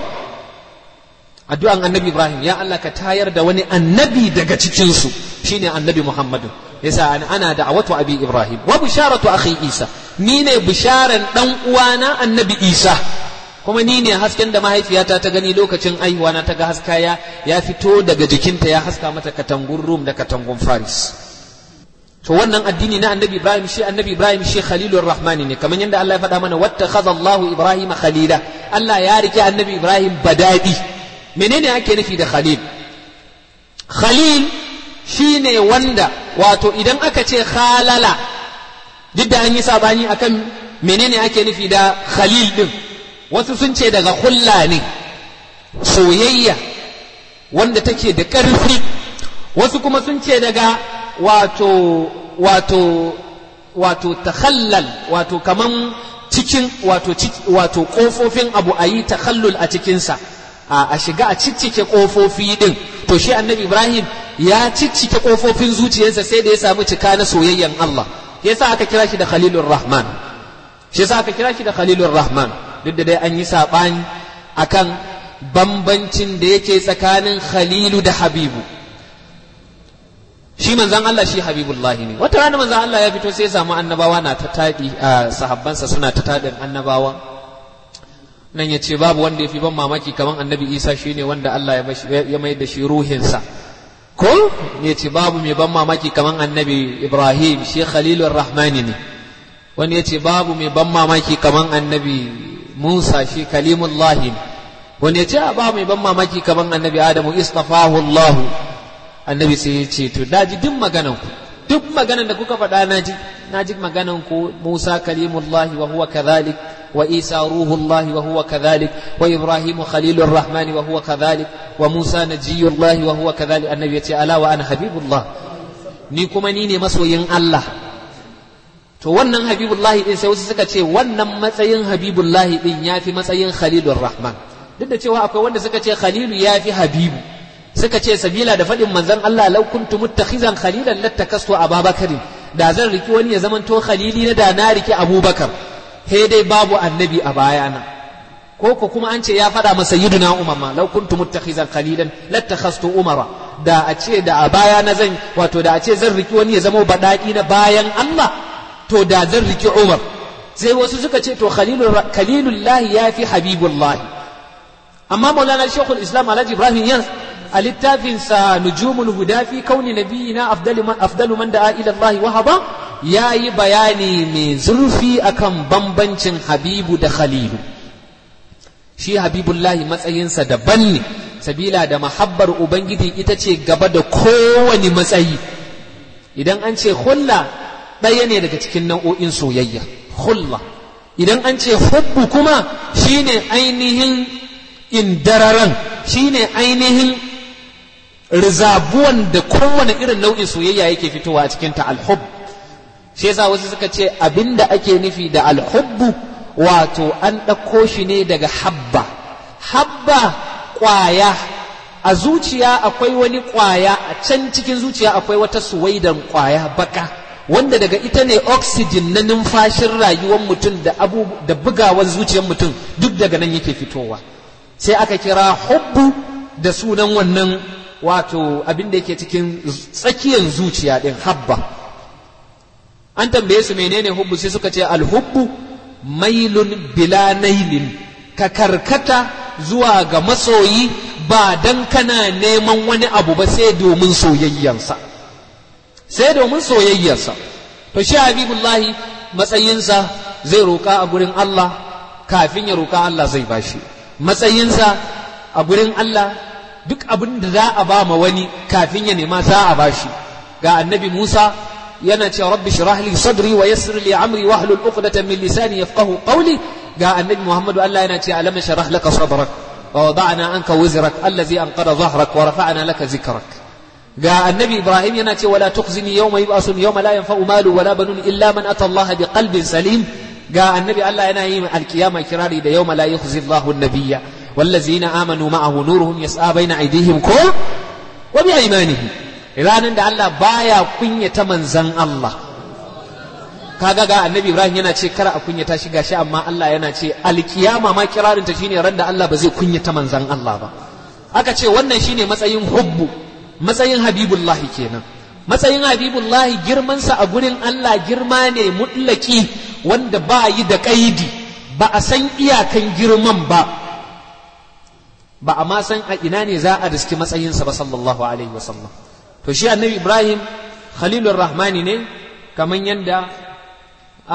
addu'an annabi ibrahim ya Allah ka tayar da wani annabi daga cikinsu shine annabi muhammadu yasa ana da'awatu abi ibrahim wa bisharatu akhi isa ni ne bisharan dan uwana annabi isa kuma ni ne hasken da mahaifiyata ta gani lokacin aihuwa na ta ga haska ya ya fito daga jikinta ya haska mata katangun rum da katangun faris to wannan addini na annabi ibrahim shi annabi ibrahim shi khalilur rahmani ne kamar yadda Allah ya faɗa mana wattakhadha Allahu ibrahim khalila Allah ya rike annabi ibrahim badadi menene ake nufi da khalil khalil shine wanda wato idan aka ce khalala duk da an yi sabani akan menene ake nufi da khalil din wasu sun ce daga hulla ne soyayya wanda take da ƙarfi wasu kuma sun ce daga wato wato wato takhallal wato kaman cikin wato wato kofofin abu a yi takhallul a cikinsa a shiga a ciccike kofofi din to shi annabi ibrahim ya ciccike kofofin zuciyarsa sai da ya samu cika na soyayyan Allah yasa aka kira shi da khalilur rahman shi yasa aka kira shi da khalilur rahman duk da dai an yi sabani akan bambancin da yake tsakanin khalilu da habibu shi manzan Allah shi habibullah ne wata rana manzan Allah ya fito sai ya samu annabawa na ta tadi a sahabbansa suna ta tadin annabawa nan ya ce babu wanda ya fi ban mamaki kamar annabi isa shi ne wanda Allah ya mai da shi ruhinsa ko ya ce babu mai ban mamaki kamar annabi ibrahim shi khalilur rahmani ne wani ya ce babu mai ban mamaki kamar annabi musa shi kalimullahi ne wani ya ce babu mai ban mamaki kamar annabi adamu istafahu allah annabi sai ya ce to daji duk maganan ku duk maganan da kuka faɗa naji naji maganan ku musa kalimullahi wa huwa kadhalik وإيسى روح الله وهو كذلك وإبراهيم خليل الرحمن وهو كذلك وموسى نجي الله وهو كذلك النبي يتي ألا وأنا حبيب الله ni kuma ni ne masoyin Allah to wannan habibullahi din sai wasu suka ce wannan matsayin habibullahi din ya fi matsayin khalilur rahman duk da cewa akwai wanda suka ce khalilu ya fi habibu suka ce sabila da faɗin manzon Allah law kuntu muttakhizan khalilan lattakastu ababakarin da zan riki wani ya zamanto khalili na da na riki abubakar he dai babu annabi a bayana ko ko kuma an ce ya faɗa masa yiduna umar ma lau kuntu muttakhizan qalilan lattakhastu umara da a ce da a baya na zan wato da a ce zan riki wani ya zama badaki na bayan Allah to da zan riki umar sai wasu suka ce to khalilullahi ya fi habibullahi amma maulana shekul islam alhaji ibrahim yan a littafinsa nujumul huda fi kauni nabiyina afdalu man da'a ila Allah wahaba ya yi bayani mai zurfi akan bambancin habibu da khalilu shi habibullahi matsayinsa daban ne sabila da mahabbar ubangiji ita ce gaba da kowane matsayi idan an ce hulla ɗaya ne daga cikin nau'o'in soyayya hulla idan an ce hubbu kuma shine ainihin indararan shine ainihin rizabuwan da kowane irin nau'in soyayya yake fitowa a cikin ta alhub shi yasa wasu suka ce abinda ake nufi da alhubbu wato an ɗauko shi ne daga habba habba ƙwaya a zuciya akwai wani ƙwaya a can cikin zuciya akwai wata suwaidan ƙwaya baka wanda daga ita ne oxygen na numfashin rayuwar mutum da abu da bugawar zuciyar mutum duk daga nan yake fitowa sai aka kira hubbu da sunan wannan wato abin da yake cikin tsakiyar zuciya din habba an tambaye su menene hubbu sai suka ce alhubbu mailun bila nailin ka karkata zuwa ga masoyi ba dan kana neman wani abu ba sai domin soyayyansa sai domin soyayyarsa to shi habibullahi matsayinsa zai roƙa a gurin Allah kafin ya roƙa Allah zai bashi matsayinsa a gurin Allah duk abin da za a ba ma wani kafin ya nema za a bashi ga annabi Musa yana cewa rabbi shrah li sadri wa yassir li amri wa hlul uqdatan min lisani yafqahu qawli ga annabi Muhammadu Allah yana cewa alam shrah laka sadrak wa wada'na anka wizrak allazi anqada dhahrak wa rafa'na laka zikrak ga annabi Ibrahim yana cewa la tukhzini yawma yub'asun yawma la yanfa'u malu wala banun illa man ata Allah bi qalbin salim ga annabi Allah yana yi alkiyama kirari da yawma la yukhzi Allahu an-nabiyya والذين آمنوا معه نورهم يسعى بين أيديهم كو وبأيمانهم ranar da Allah baya kunyata manzan Allah kaga ga annabi Ibrahim yana ce kar a kunyata shi gashi amma Allah yana ce alkiyama ma kirarin ta shine ran da Allah ba zai kunyata manzan Allah ba aka ce wannan shine matsayin hubbu matsayin habibullahi kenan matsayin habibullahi girmansa a gurin Allah girma ne mutlaki wanda ba yi da kaidi ba a san iyakan girman ba ba a ma san a ina ne za a riski matsayinsa ba sallallahu alaihi wasallam to shi annabi ibrahim khalilur rahmani ne kamar yadda a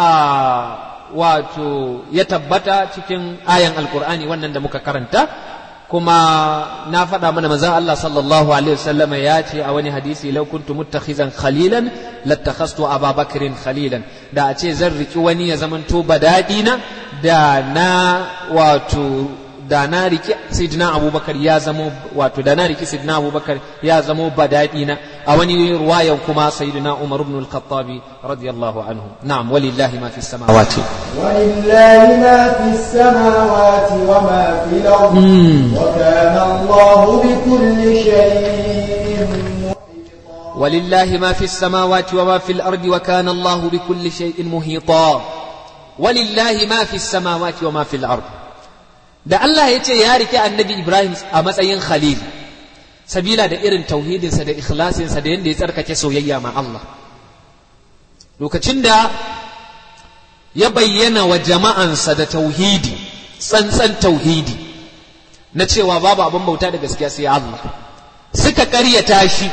wato ya tabbata cikin ayan alkur'ani wannan da muka karanta kuma na faɗa mana manzon Allah sallallahu alaihi wasallam ya ce a wani hadisi law kuntu muttakhizan khalilan lattakhastu Abu Bakrin khalilan da a ce zan riki wani ya zamanto badadina da na wato da na riki sidina abubakar ya zamo wato da na riki sidina abubakar ya zamo badadi na a wani ruwayan kuma sayyidina umar ibn al-khattabi radiyallahu anhu na'am walillahi ma fi samawati ولله ما في السماوات وما في الأرض وكان الله بكل شيء محيطا ولله ما في السماوات وما في الأرض وكان الله بكل شيء محيطا ولله ما في السماوات وما في الأرض da Allah ya ce ya rike annabi Ibrahim a matsayin khalil sabila da irin tauhidinsa da ikhlasinsa da yadda ya tsarkake soyayya ma Allah lokacin da ya bayyana wa jama'ansa da tauhidi tsantsan tauhidi na cewa babu abin bauta da gaskiya sai Allah suka karyata shi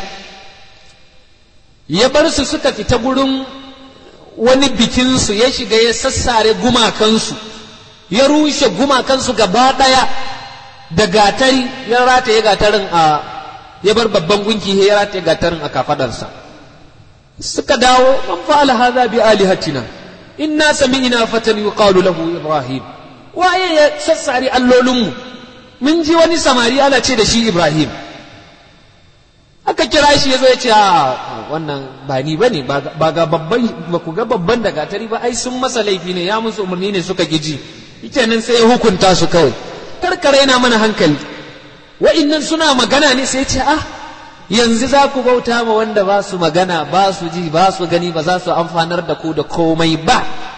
ya bar su suka fita gurin wani bikinsu ya shiga ya sassare gumakansu ya rushe gumakansu gaba ɗaya da gatari ya rataye gatarin a ya bar babban gunki ya rataye gatarin a kafadarsa suka dawo man fa'ala hadha bi alihatina inna sami'na fatan yuqalu lahu ibrahim waye ya sassare allolinmu mun ji wani samari ana ce da shi ibrahim aka kira shi ya zo ya ce a wannan ba ni bane ba ga babban ba ku ga babban da gatari ba ai sun masa laifi ne ya musu umarni ne suka giji nan sai ya hukunta su kawai karkara yana mana hankali wa'innan suna magana ne sai ce ah yanzu za ku bauta ma wanda ba su magana ba su ji ba su gani ba za su amfanar da ku da komai ba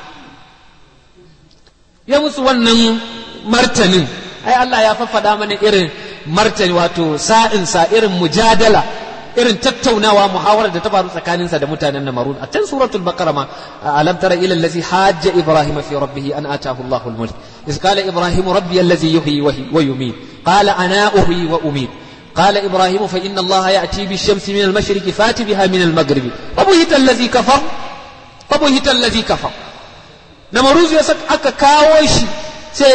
ya musu wannan martanin ai Allah ya faffada mana irin martani wato sa'insa irin mujadala irin tattaunawa muhawarar da ta faru tsakaninsa da mutanen Namarun a can suratul baqara ma alam tara ila allazi hajja ibrahima fi rabbih an atahu Allahu al-mulk iz qala ibrahim rabbi allazi yuhyi wa yumiit qala ana uhyi wa umiit قال إبراهيم فإن الله يأتي بالشمس من المشرق فات بها من المغرب فبهت الذي كفر فبهت الذي كفر نمروز يسك أكا كاوشي سي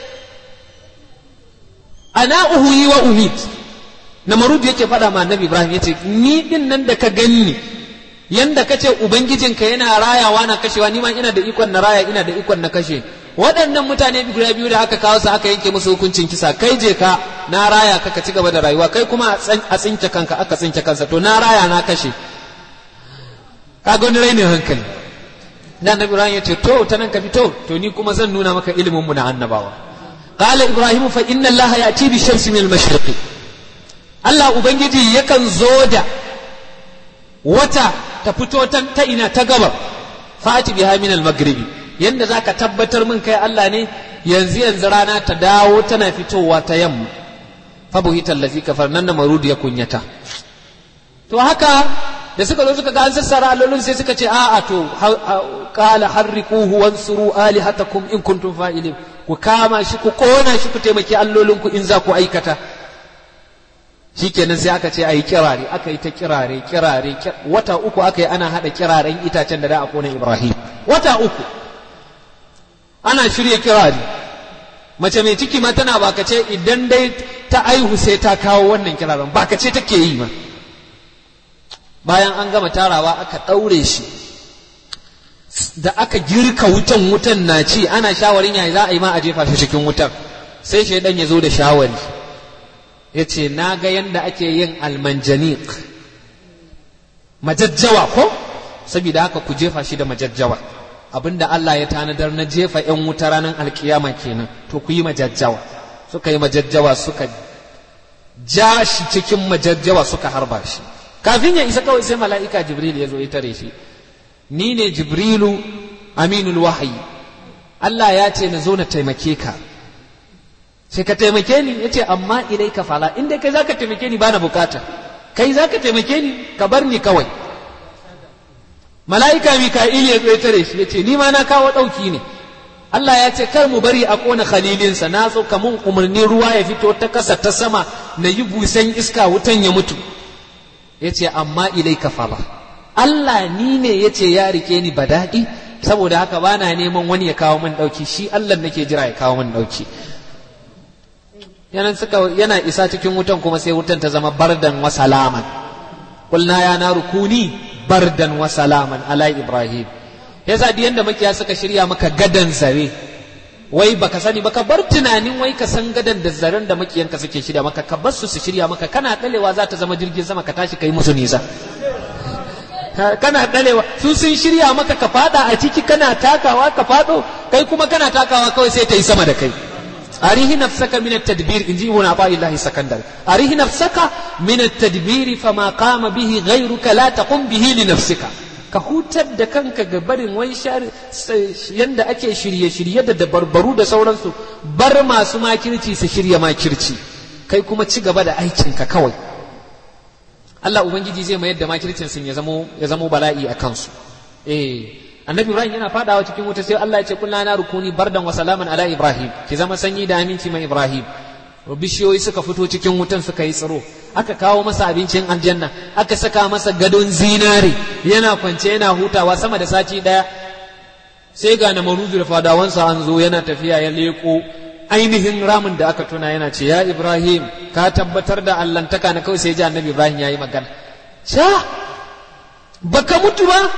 أنا أهوي وأميت namarud yake faɗa ma annabi ibrahim yace ni din nan da ka ganni yanda ka ce ubangijinka yana rayawa na kashewa ni ma ina da ikon na raya ina da ikon na kashe waɗannan mutane guda biyu da aka kawo su aka yanke musu hukuncin kisa kai je ka na raya ka ka ci gaba da rayuwa kai kuma a tsinke kanka aka tsinke kansa to na raya na kashe ka ga wani rainin hankali da annabi ibrahim ya ce to ta nan ka fito to ni kuma zan nuna maka ilimin mu na annabawa qala ibrahim fa inna allaha ya'ti bi shamsi min al-mashriq Allah ubangiji yakan zo da wata ta fito ta ina ta gaba fati biha min al-maghribi yanda zaka tabbatar min kai Allah ne yanzu yanzu rana ta dawo tana fitowa ta yamma fa buhita allazi kafar nan marud ya kunyata to haka da suka zo suka ga an sassara allolin sai suka ce a'a to qala harriquhu wansuru alihatakum in kuntum fa'ilin ku kama shi ku kona shi ku taimaki allolin ku in za ku aikata shikenan sai aka ce ayi kirare aka yi ta kirare kirare wata uku aka yi ana hada kiraren itacen da da a kona Ibrahim wata uku ana shirya kirare mace mai ciki ma tana bakace idan dai ta aihu sai ta kawo wannan kiraren bakace take yi ma bayan an gama tarawa aka ɗaure shi da aka girka wutan wutan na ci ana shawarin yayi za a yi ma a jefa shi cikin wutar sai shaidan ya zo da shawari ya ce na ga yadda ake yin almanjanik majajjawa ko saboda haka ku jefa shi da majajjawa abinda Allah ya tanadar na jefa 'yan wuta ranar alkiyama kenan to ku yi majajjawa suka yi majajjawa suka ja shi cikin majajjawa suka harba shi kafin ya isa kawai sai mala'ika jibril ya zo ya tare shi ni ne jibrilu aminul wahayi Allah ya ce na zo na taimake ka sai ka taimake ni ya ce amma ilai ka fala inda kai za ka taimake ni bana bukata kai za ka taimake ni ka bar ni kawai mala'ika mika'il ya zo ya tare shi ya ce ni ma na kawo ɗauki ne Allah ya ce kar mu bari a ƙona khalilinsa na so kamun umarnin ruwa ya fito ta ƙasa ta sama na yi busan iska wutan ya mutu ya ce amma ilai ka fala Allah ni ne ya ce ya rike ni ba daɗi saboda haka ba na neman wani ya kawo min ɗauki shi Allah nake jira ya kawo min ɗauki yana suka yana isa cikin wutan kuma sai wutan ta zama bardan wa salaman kulna ya na rukuni bardan wa salaman ala ibrahim yasa duk yanda makiya suka shirya maka gadan zare wai baka sani baka bar tunanin wai ka san gadan da zaren da makiyanka suke shirya maka ka bar su su shirya maka kana dalewa za ta zama jirgin sama ka tashi kai musu nisa kana dalewa su sun shirya maka ka fada a ciki kana takawa ka fado kai kuma kana takawa kawai sai ta yi sama da kai arihi nafsaka min at-tadbir inji ibn Athaillah sakandar arihi nafsaka min at-tadbir fama qama bihi ghayruka la taqum bihi li nafsika ka hutar da kanka ga barin wai yanda ake shirye-shirye da dabarbaru da sauransu bar masu makirci su shirya makirci kai kuma ci gaba da aikinka kawai Allah Ubangiji zai mayar da makircin sun ya zamo bala'i a kansu eh annabi Ibrahim yana fadawa cikin wuta sai Allah ya ce kullu na rukuni bardan wa salaman ala Ibrahim ki zama sanyi da aminci mai Ibrahim bishiyoyi suka fito cikin wutan suka yi tsiro aka kawo masa abincin aljanna aka saka masa gadon zinare yana kwance yana hutawa sama da sati daya sai ga na maruzu da fadawansa an zo yana tafiya ya leko ainihin ramin da aka tuna yana ce ya ibrahim ka tabbatar da allantaka na kawai sai ji annabi ibrahim ya yi magana sha baka mutu ba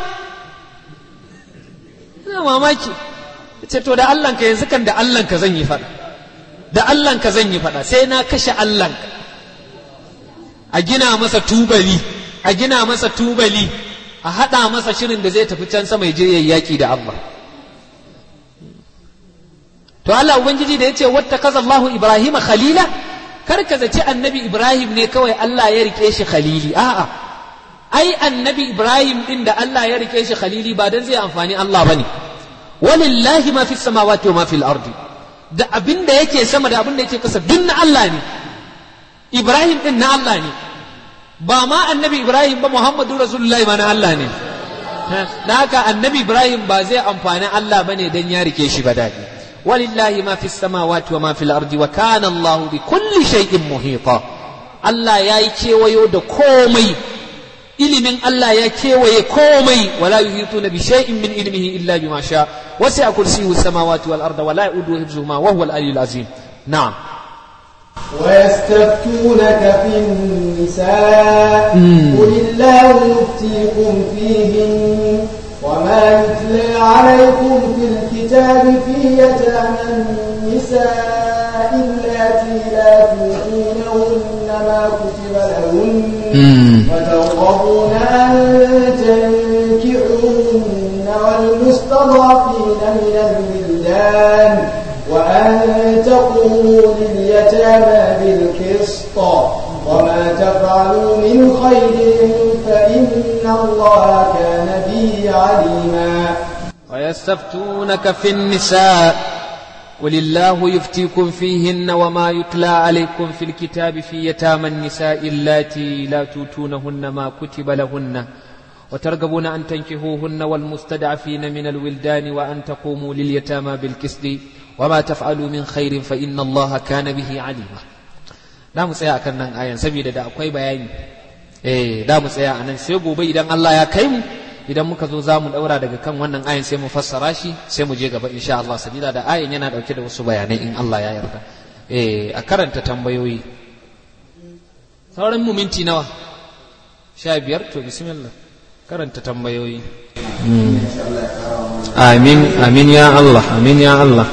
ina mamaki ce to da allanka yanzu kan da allanka zan yi faɗa da allanka zan yi faɗa sai na kashe allanka a gina masa tubali a gina masa tubali a haɗa masa shirin da zai tafi can sama ya je yayi yaƙi da Allah to Allah ubangiji da yace watta kaza Allahu Ibrahim khalila kar ka zaci annabi Ibrahim ne kawai Allah ya rike shi khalili a'a ai annabi Ibrahim din da Allah ya rike shi khalili ba dan zai amfani Allah bane walillahi ma fis samawati wa ma fil ardi da abin da yake sama da abin da yake kasa duk na Allah ne Ibrahim din na Allah ne ba ma annabi Ibrahim ba Muhammadu Rasulullahi ma na Allah ne da haka annabi Ibrahim ba zai amfani Allah bane dan ya rike shi ba dadi walillahi ma fis samawati wa ma fil ardi wa kana Allah bi kulli shay'in muhita Allah yayi kewayo da komai ilimin Allah ya kewaye komai wala yuhituna bi shay'in min ilmihi illa bima sha wasi'a kursiyyu samawati wal arda wa la yauduhu hifzuhuma wa huwa al aliyyul azim na'am ويستفتونك في النساء قل الله يفتيكم فيهن وما يتلى عليكم في الكتاب في يتامى النساء اللاتي لا تؤتون لهن وترغبون أن تنكحوهن والمستضعفين من الولدان وأن تقوموا لليتامى بالقسط وما تفعلوا من خير فإن الله كان به عليما ويستفتونك في النساء قل الله يفتيكم فيهن وما يتلى عليكم في الكتاب في يتامى النساء اللاتي لا توتونهن ما كتب لهن وترغبون أن تنكحوهن والمستضعفين من الولدان وأن تقوموا لليتامى بالقسط وما تفعلوا من خير فإن الله كان به عليما da mu tsaya akan nan ayan saboda da akwai bayani eh da mu tsaya anan sai gobe idan Allah ya kai mu idan muka zo za mu daura daga kan wannan ayan sai mu fassara shi sai mu je gaba insha Allah sabila da ayan yana dauke da wasu bayanai in Allah ya yarda eh a karanta tambayoyi sauran mu minti nawa sha biyar to bismillah karanta tambayoyi amin amin ya Allah amin ya Allah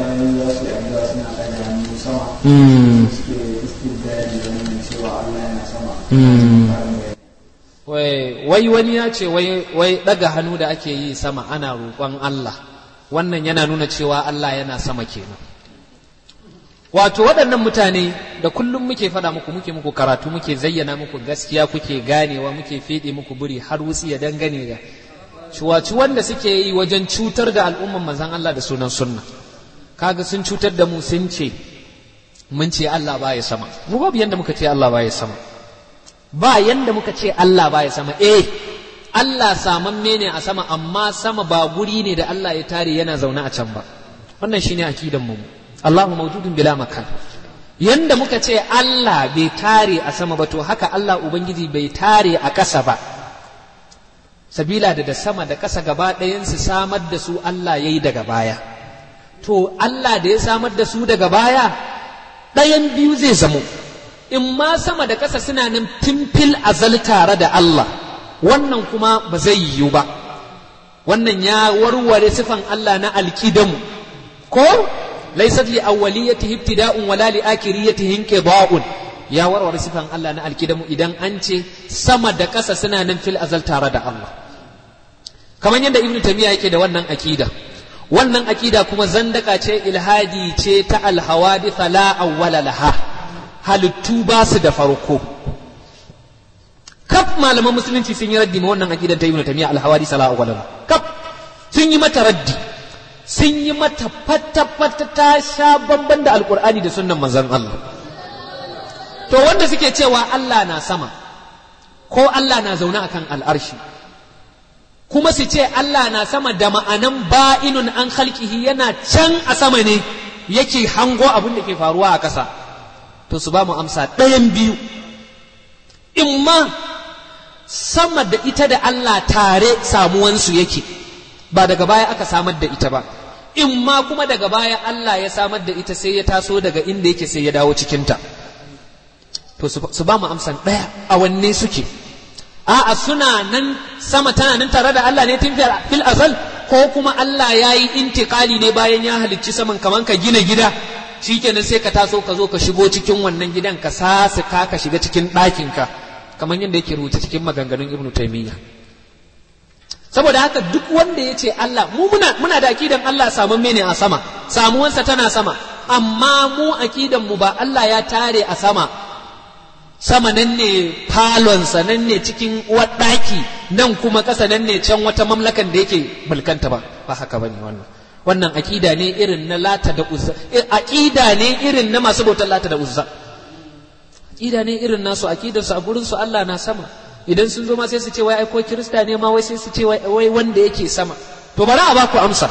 wai wani ya ce wai daga hannu da ake yi sama ana roƙon Allah wannan yana nuna cewa Allah yana sama kenan wato waɗannan mutane da kullum muke faɗa muku muke muku karatu muke zayyana muku gaskiya kuke ganewa muke feɗe muku buri har wutsi ya dangane da ciwaci wanda suke yi wajen cutar da al'umman manzan Allah da sunan sunna kaga sun cutar da mu sun ce mun ce Allah baya sama mu babu yanda muka ce Allah baya sama ba yanda muka ce Allah baya sama eh Allah samamme ne a sama amma sama ba guri ne da Allah ya tare yana zaune a can ba wannan shine akidan mu Allahu mawjudun bila makan yanda muka ce Allah bai tare a sama ba to haka Allah ubangiji bai tare a ƙasa ba sabila da da sama da ƙasa gaba ɗayansu samar da su Allah ya yi daga baya to Allah da ya samar da su daga baya ɗayan biyu zai zamo in ma sama da ƙasa suna nan fimfil azal tare da Allah wannan kuma ba zai yiwu ba wannan ya warware sifan Allah na alkidamu ko laysat li awwaliyatihi ibtida'un wala li akhiriyatihi inqida'un ya warware sifan Allah na alkidamu idan an ce sama da ƙasa suna nan fil azal tare da Allah kamar yadda ibnu tamiya yake da wannan akida wannan akida kuma zandaka ce ilhadi ce ta alhawadith la awwala laha halittu ba su da farko kaf malaman musulunci sun yi raddi ma wannan akidan ta ibnu tamiya alhawadith la awwala laha kaf sun yi mata raddi sun yi mata fata fata ta sha bamban da alqur'ani da sunnan manzon Allah to wanda suke cewa Allah na sama ko Allah na zaune akan al'arshi kuma su ce Allah na sama da ma'anan ba'inun an halkihi yana can a sama ne yake hango abin da ke faruwa a ƙasa to su ba mu amsa ɗayan biyu imma sama da ita da Allah tare samuwansu yake ba daga baya aka samar da ita ba imma kuma daga baya Allah ya samar da ita sai ya taso daga inda yake sai ya dawo cikinta to su ba mu amsan ɗaya a wanne suke a'a suna nan sama tana nan tare da Allah ne tun fil azal ko kuma Allah ya yi intikali ne bayan ya halicci saman kaman ka gina gida shikenan sai ka taso ka zo ka shigo cikin wannan gidan ka sasu ka ka shiga cikin ɗakin ka kamar yadda yake rubuta cikin maganganun Ibn Taymiyyah saboda haka duk wanda ya ce Allah mu muna muna da akidan Allah samun mene a sama samuwansa tana sama amma mu akidan mu ba Allah ya tare a sama sama nan ne falonsa nan ne cikin ɗaki nan kuma ƙasa nan ne can wata mamlakan da yake mulkanta ba ba haka bane wannan wannan aƙida ne irin na lata da uzza aƙida ne irin na masu bautar lata da uzza aƙida ne irin nasu aƙidar su a gurin su Allah na sama idan sun zo ma sai su ce wai ai ko kirista ne ma wai sai su ce wai wanda yake sama to bari a baku amsa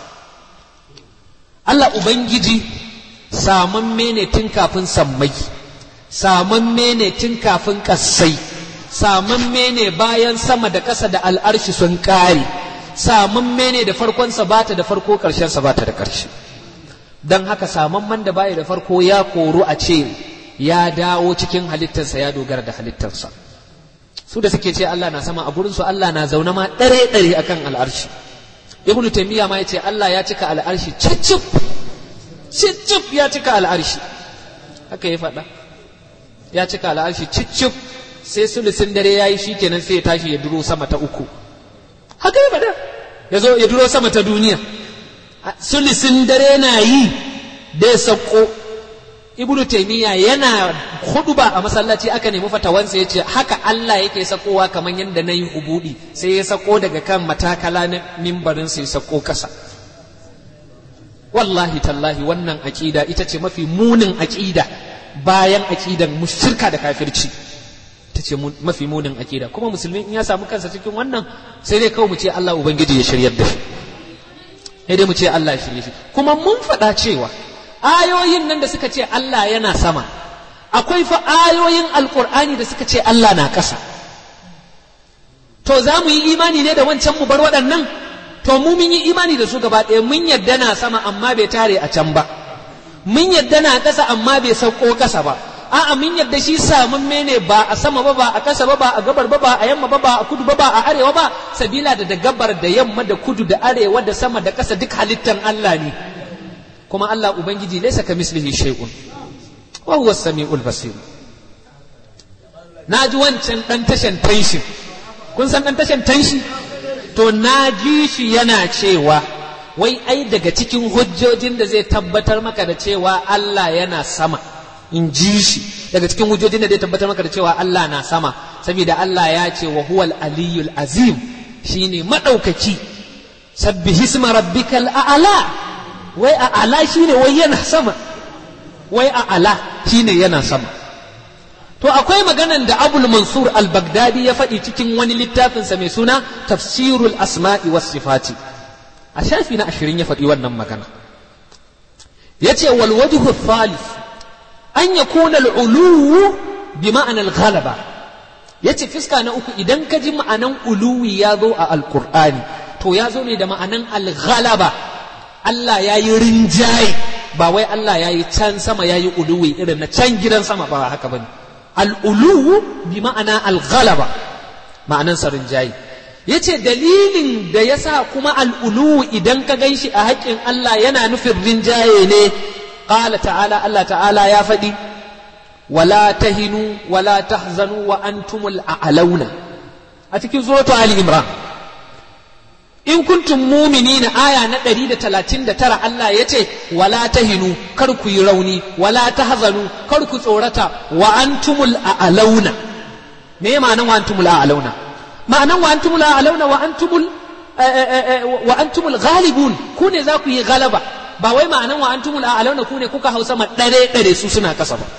Allah ubangiji samamme ne tun kafin sammai samamme ne tun kafin ƙasai samamme ne bayan sama da ƙasa da al'arshi sun ƙare samamme ne da farkonsa ba ta da farko ƙarshensa ba ta da ƙarshe don haka samamman da baya da farko ya koru a ce ya dawo cikin halittarsa ya dogara da halittarsa su da suke ce Allah na sama a gurinsu Allah na zaune ma ɗare ɗare akan al'arshi ibnu taymiya ma ya ce Allah ya cika al'arshi cicip cicip ya cika al'arshi haka ya faɗa ya cika al'arshi cicif sai sulusin dare ya yi shikenan sai ya tashi ya duro sama ta uku haka ya faɗa ya zo ya duro sama ta duniya sulusin dare na yi da ya sauko ibnu taimiyya yana huduba a masallaci aka nemi fatawansa ya ce haka Allah yake sakowa kamar yadda na yi ubudi sai ya sako daga kan matakala na mimbarin sai sako kasa wallahi tallahi wannan aƙida ita ce mafi munin aƙida bayan aƙidan mushirka da kafirci ta ce mafi munin aƙida kuma musulmi in ya samu kansa cikin wannan sai dai kawai mu ce Allah ubangiji ya shiryar da shi sai dai mu ce Allah ya shirye shi kuma mun faɗa cewa ayoyin nan da suka ce Allah yana sama akwai fa ayoyin alkur'ani da suka ce Allah na ƙasa to za mu yi imani ne da wancan mu bar waɗannan to mu mun yi imani da su gaba ɗaya mun yadda na sama amma bai tare a can ba mun yadda na ƙasa amma bai sauko ƙasa ba a'a mun yadda shi samun mene ba a sama ba ba a ƙasa ba ba a gabar ba ba a yamma ba ba a kudu ba ba a arewa ba sabila da da gabar da yamma da kudu da arewa da sama da ƙasa duk halittan Allah ne kuma Allah Ubangiji laisa ka mislihi shay'un wa huwa samiul basir na ji wancan dan tashan tanshi kun san dan tashan tanshi to na ji shi yana cewa wai ai daga cikin hujjojin da zai tabbatar maka da cewa Allah yana sama in ji shi daga cikin hujjojin da zai tabbatar maka da cewa Allah na sama saboda Allah ya ce wa huwal aliyul azim shine madaukaki sabbihisma rabbikal a'la wai a ala shi ne wai yana sama wai a ala shi ne yana sama to akwai maganan da abul mansur al-baghdadi ya faɗi cikin wani littafinsa mai suna tafsirul asma'i was sifati a shafi na ashirin ya faɗi wannan magana ya ce wal wajhu thalith an yakuna al-uluwu bi ma'ana al-ghalaba yace fiska na uku idan ka ji ma'anan uluwi ya zo a alqur'ani to ya zo ne da ma'anan al-ghalaba Allah ya yi rinjaye ba wai Allah ya yi can sama ya yi uluwi irin na can gidan sama ba haka bane al'uluwu bi ma'ana al-ghalaba ma'anansa rinjaye yace dalilin da yasa kuma al'uluwu idan ka ganshi a haƙƙin Allah yana nufin rinjaye ne qala ta'ala Allah ta'ala ya faɗi wala tahinu wala tahzanu wa antumul a'launa a cikin suratu ali imran in kuntum muminina aya na ɗari da talatin da tara Allah ya ce wala tahinu kar ku yi rauni wala tahzanu kar ku tsorata wa antumul a'launa me ma'anan wa antumul a'launa ma'anan wa antumul a'launa wa antumul wa antumul ghalibun ku ne za ku yi galaba ba wai ma'anan wa antumul a'launa ku ne kuka hausa ma ɗare ɗare su suna kasa ba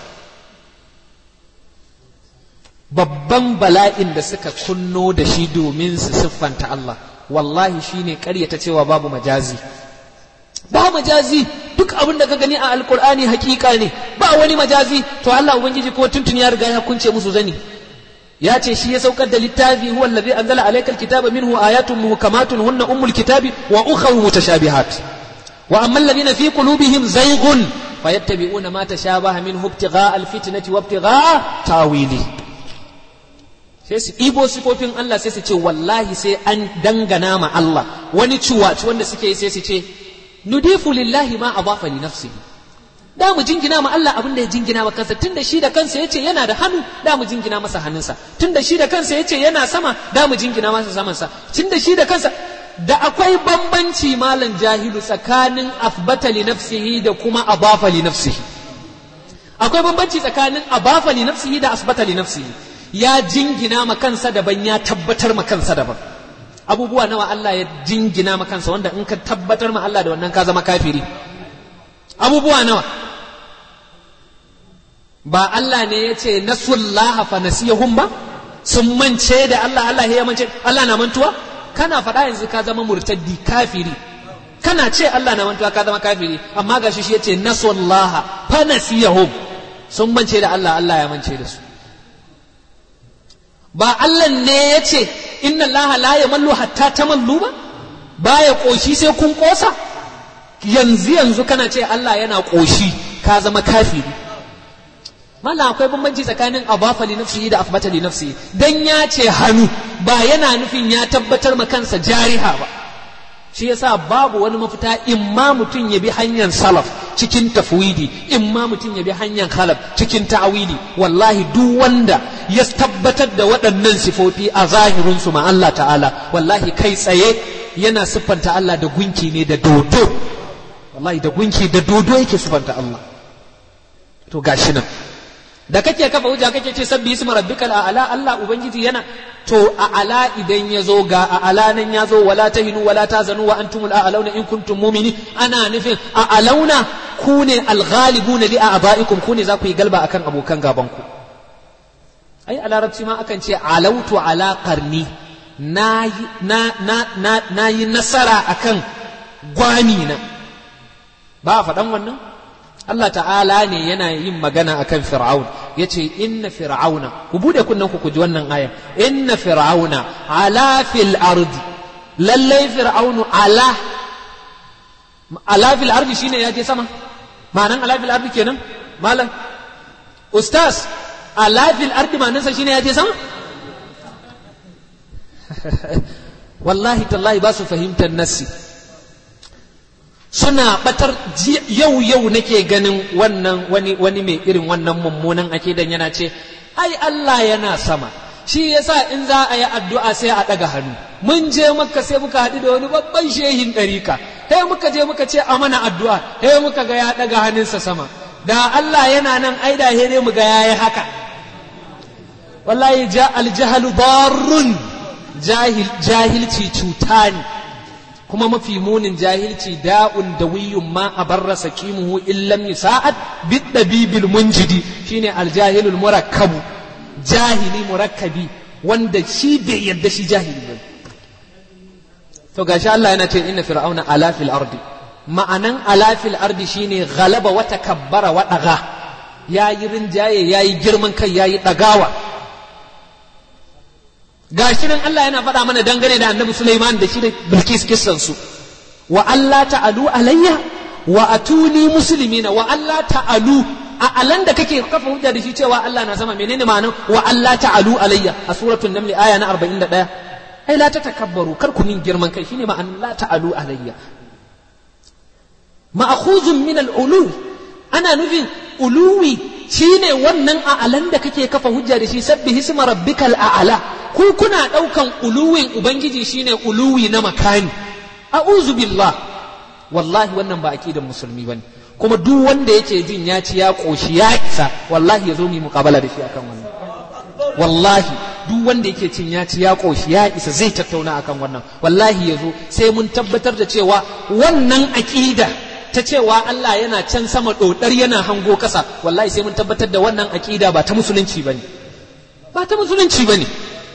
babban bala'in da suka kunno da shi domin su siffanta Allah wallahi shine ƙaryata cewa babu majazi ba majazi duk abin da ka gani a alkur'ani hakika ne ba wani majazi to Allah ubangiji ko tuntun ya riga ya kunce musu zani ya ce shi ya saukar da littafi huwa allazi anzala alayka alkitaba minhu ayatun muhkamatun hunna ummul kitabi wa ukhra mutashabihat wa amma alladhina fi qulubihim zayghun fayattabi'una ma tashabaha minhu ibtigha'a alfitnati wa ibtigha'a tawili sai su ɗibo sifofin Allah sai su ce wallahi sai an dangana ma Allah wani ciwaci wanda suke yi sai su ce nudifu lillahi ma adafa li nafsihi da mu jingina ma Allah abin da ya jingina ma kansa tunda shi da kansa yace yana da hannu da mu jingina masa hannunsa tunda shi da kansa yace yana sama da mu jingina masa samansa tunda shi da kansa da akwai bambanci malam jahilu tsakanin afbata li nafsihi da kuma adafa li nafsihi akwai bambanci tsakanin abafa li nafsihi da asbata li nafsihi ya jingina ma kansa daban ya tabbatar ma kansa daban abubuwa nawa Allah ya jingina ma kansa wanda in ka tabbatar ma Allah da wannan ka zama kafiri abubuwa nawa ba Allah ne ya ce nasullaha fa nasiyahum ba sun mance da Allah Allah ya mance Allah na mantuwa kana faɗa yanzu ka zama murtaddi kafiri kana ce Allah na mantuwa ka zama kafiri amma gashi shi yace nasullaha fa nasiyahum sun mance da Allah Allah ya mance da su ba Allah ne ya ce inna Allah la yamallu hatta tamallu ba baya koshi sai kun kosa yanzu yanzu kana ce Allah yana koshi ka zama kafiri mallam akwai bambanci tsakanin abafa li nafsihi da afbata li nafsihi dan ya ce hannu ba yana nufin ya tabbatar ma kansa jariha ba shi yasa babu wani mafita in ma mutum ya bi hanyar salaf cikin tafwidi in ma mutum ya bi hanyar khalaf cikin ta'awili wallahi duk wanda ya tabbatar da waɗannan sifofi a zahirin su ma Allah ta'ala wallahi kai tsaye yana siffanta Allah da gunki ne da dodo wallahi da gunki da dodo yake siffanta Allah to gashi nan da kake kafa hujja kake ce sabbi isma rabbikal a'la Allah ubangiji yana to a'la idan ya zo ga a'la nan ya zo wala tahinu wala tazanu wa antumul a'launa in kuntum mu'mini ana nufin a'launa ku ne alghalibuna li a'ba'ikum ku ne za ku yi galba akan abokan gaban ku ai a larabci ma akan ce alautu ala qarni na na na na yi nasara akan gwani na ba faɗan wannan Allah ta'ala ne yana yin magana akan fir'aun yace inna fir'auna ku bude kunnen ku ji wannan ayan inna fir'auna ala fil ardi lallai fir'aunu ala ala fil ardi shine ya je sama ma'anan ala fil ardi kenan malam ustaz ala fil ardi ma'anansa shine ya je sama wallahi tallahi ba su fahimtar nassi suna batar yau yau nake ganin wannan wani wani mai irin wannan mummunan akidan yana ce ai Allah yana sama shi yasa in za a yi addu'a sai a ɗaga hannu mun je makka sai muka haɗu da wani babban shehin ɗarika sai muka je muka ce a mana addu'a sai muka ga ya ɗaga hannunsa sama da Allah yana nan ai da ne mu ga yayi haka wallahi ja aljahalu darrun jahil jahilci cuta ne kuma mafi munin jahilci da'un da wiyun ma a barra sakimuhu illam yusa'ad bid dabibil munjidi shine aljahilul murakkabu jahili murakkabi wanda shi bai yarda shi jahili ba to gashi Allah yana ce inna fir'auna ala fil ardi ma'anan ala fil ardi shine ghalaba wa takabbara wa daga yayi rinjaye yayi girman kai yayi dagawa gashi nan Allah yana faɗa mana dangane da annabi Sulaiman da shi da Bilkis kissan su wa Allah ta'alu alayya wa atuni muslimina wa Allah ta'alu a alan da kake kafa hujja da shi cewa Allah na sama menene ma'anar wa Allah ta'alu alayya a suratul naml aya na 41 ai la tatakabbaru kar ku min girman kai shine ma'anar la ta'alu alayya ma'khuzun min al-ulu ana nufin uluwi shine wannan a'alan da kake kafa hujja da shi sabbihi isma rabbikal a'la ku kuna daukan uluwin ubangiji shine uluwi na makani a'udhu billah wallahi wannan ba aqidan musulmi bane kuma duk wanda yake jin ya ci ya koshi ya isa wallahi ya zo mu muqabala da shi akan wannan wallahi duk wanda yake cin ya ci ya koshi ya isa zai tattauna akan wannan wallahi ya zo sai mun tabbatar da cewa wannan aqida ta cewa Allah yana can sama dodar yana hango kasa wallahi sai mun tabbatar da wannan aqida ba ta musulunci bane ba ta musulunci bane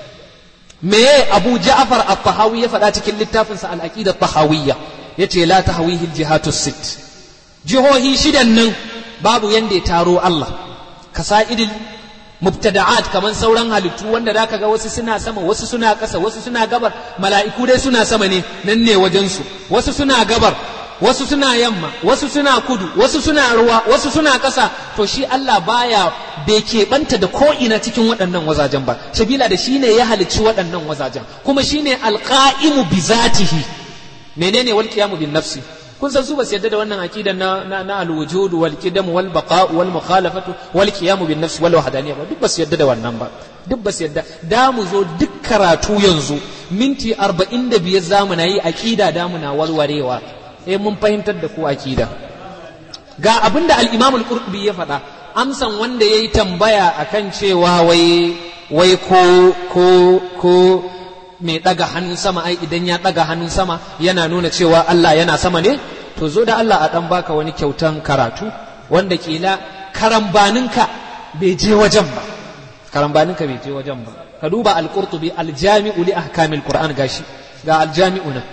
me Abu Ja'far at-Tahawi ya faɗa cikin littafinsa al-aqida at-tahawiyya yace la tahwihi al-jihatu sit jihohi shidan nan babu yanda ya taro Allah kasa'idil mubtada'at kaman sauran halittu wanda zaka ga wasu suna sama wasu suna ƙasa wasu suna gabar mala'iku dai suna sama ne nan ne wajen su wasu suna gabar wasu suna yamma wasu suna kudu wasu suna ruwa wasu suna ƙasa to shi Allah baya bai keɓanta da ko ina cikin waɗannan wazajen ba sabila da shi ne ya halicci waɗannan wazajen kuma shi ne alƙa'imu bi zatihi menene wal qiyamu bin nafsi kun san su ba su yadda da wannan aqidan na na, na al-wujud wal qidam wal baqa wal mukhalafatu wal qiyam bin nafs wal wahdaniyya ba duk ba su yadda da wannan ba duk ba su yadda da mu zo duk karatu yanzu minti 45 zamu na yi aqida da mu na warwarewa eh mun fahimtar da ku aqida ga abinda al-imam al-qurtubi ya faɗa amsan wanda yayi tambaya akan cewa wai wai ko ko ko mai ɗaga hannun sama ai idan ya ɗaga hannun sama yana nuna cewa Allah yana sama ne to zo da Allah a ɗan baka wani kyautan karatu wanda kila karambaninka bai je wajen ba karambaninka bai je wajen ba ka duba al-qurtubi al-jami'u li ahkamil qur'an gashi ga al-jami'u nan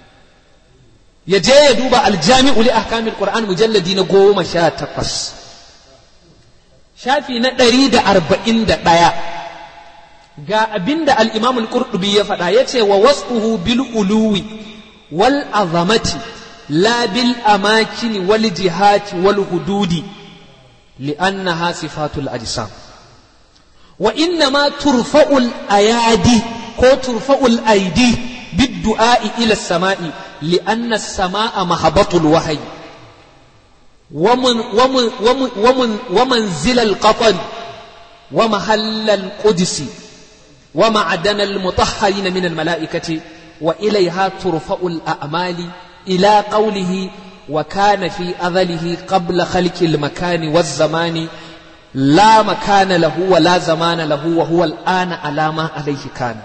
ya je ya duba al-jami'u li ahkamil qur'an mujalladi na goma sha takwas shafi na ɗari da arba'in da ɗaya ga abinda al-imam al-qurtubi ya faɗa yace wa wasfuhu bil uluwi wal azamati la bil amakin wal jihati wal hududi li'annaha sifatul ajsam wa inna ma turfa'ul ayadi ko turfa'ul aidi bid du'a'i ila samai لأن السماء مهبط الوحي ومن ومن ومن ومن ومنزل القطن ومحل القدس ومعدن المطهرين من الملائكة وإليها ترفع الأعمال إلى قوله وكان في أذله قبل خلق المكان والزمان لا مكان له ولا زمان له وهو الآن على ما عليه كان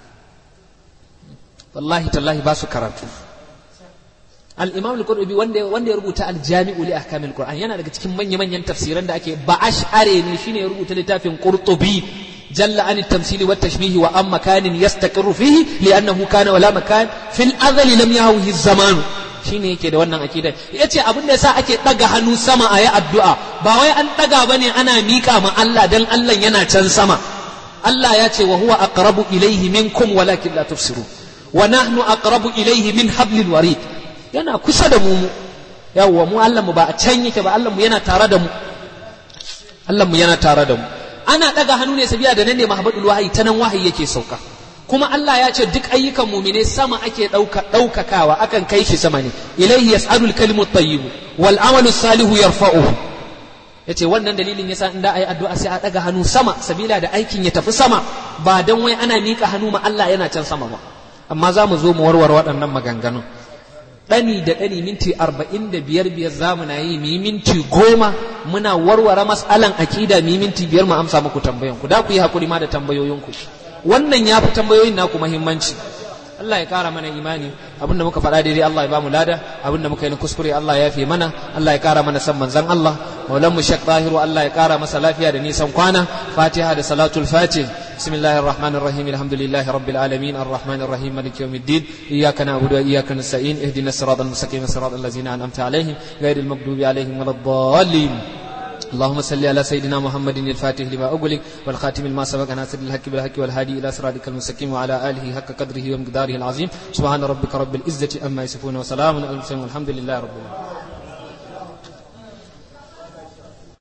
والله تالله باسو كراتو الإمام القرطبي wanda wanda ya rubuta al-Jami'u li ahkamil Qur'an yana daga cikin manyan manyan tafsiran da ake ba ash'are ne shine ya rubuta littafin Qurtubi jalla an at-tamthili wa tashbih wa am makanin yastaqirru fihi li'annahu kana wala makan fil azali lam yahwihi az-zaman shine yake da wannan akidar yace abin da yasa ake daga hannu sama a yi addu'a ba wai an daga bane ana mika ma Allah dan Allah yana can sama Allah ya ce wa huwa aqrabu ilayhi minkum walakin la tufsiru wa nahnu aqrabu ilayhi min hablil warid yana kusa da mu yawwa mu Allah mu ba a can yake ba Allah mu yana tare da mu Allah mu yana tare da mu ana daga hannu ne sabiya da nan ne mahabadul wahayi ta nan wahayi yake sauka kuma Allah ya ce duk ayyukan mumine sama ake ɗauka ɗaukakawa akan kai shi sama ne ilaihi yas'alul kalimu tayyib wal amalu salihu yarfa'uhu yace wannan dalilin yasa in da ayi addu'a sai a daga hannu sama sabila da aikin ya tafi sama ba dan wai ana mika hannu ma Allah yana can sama ba amma za mu zo mu warware waɗannan maganganun ɗani da ɗani minti arba'in da biyar biyar za mu na yi mu yi minti goma muna warware mas'alan akida mu yi minti biyar mu amsa muku tambayanku da ku yi hakuri ma da tambayoyinku wannan ya fi tambayoyin naku muhimmanci Allah ya kara mana imani abinda muka faɗa daidai Allah ya bamu lada abinda muka yi na kuskure Allah ya fi mana Allah ya kara mana san manzon Allah maulan mu Sheikh Tahiru Allah ya kara masa lafiya da nisan kwana Fatiha da salatul Fatih bismillahir rahmanir rahim alhamdulillahi rabbil alamin arrahmanir rahim maliki yawmiddin iyyaka na'budu wa iyyaka nasta'in ihdinas siratal mustaqim siratal ladzina an'amta alaihim ghayril maghdubi alaihim waladdallin اللهم صل على سيدنا محمد الفاتح لما أغلق والخاتم لما سبق ناصر الحق بالحق والهادي إلى صراطك المستقيم وعلى آله حق قدره ومقداره العظيم سبحان ربك رب العزة أما يصفون وسلام على المرسلين والحمد لله رب العالمين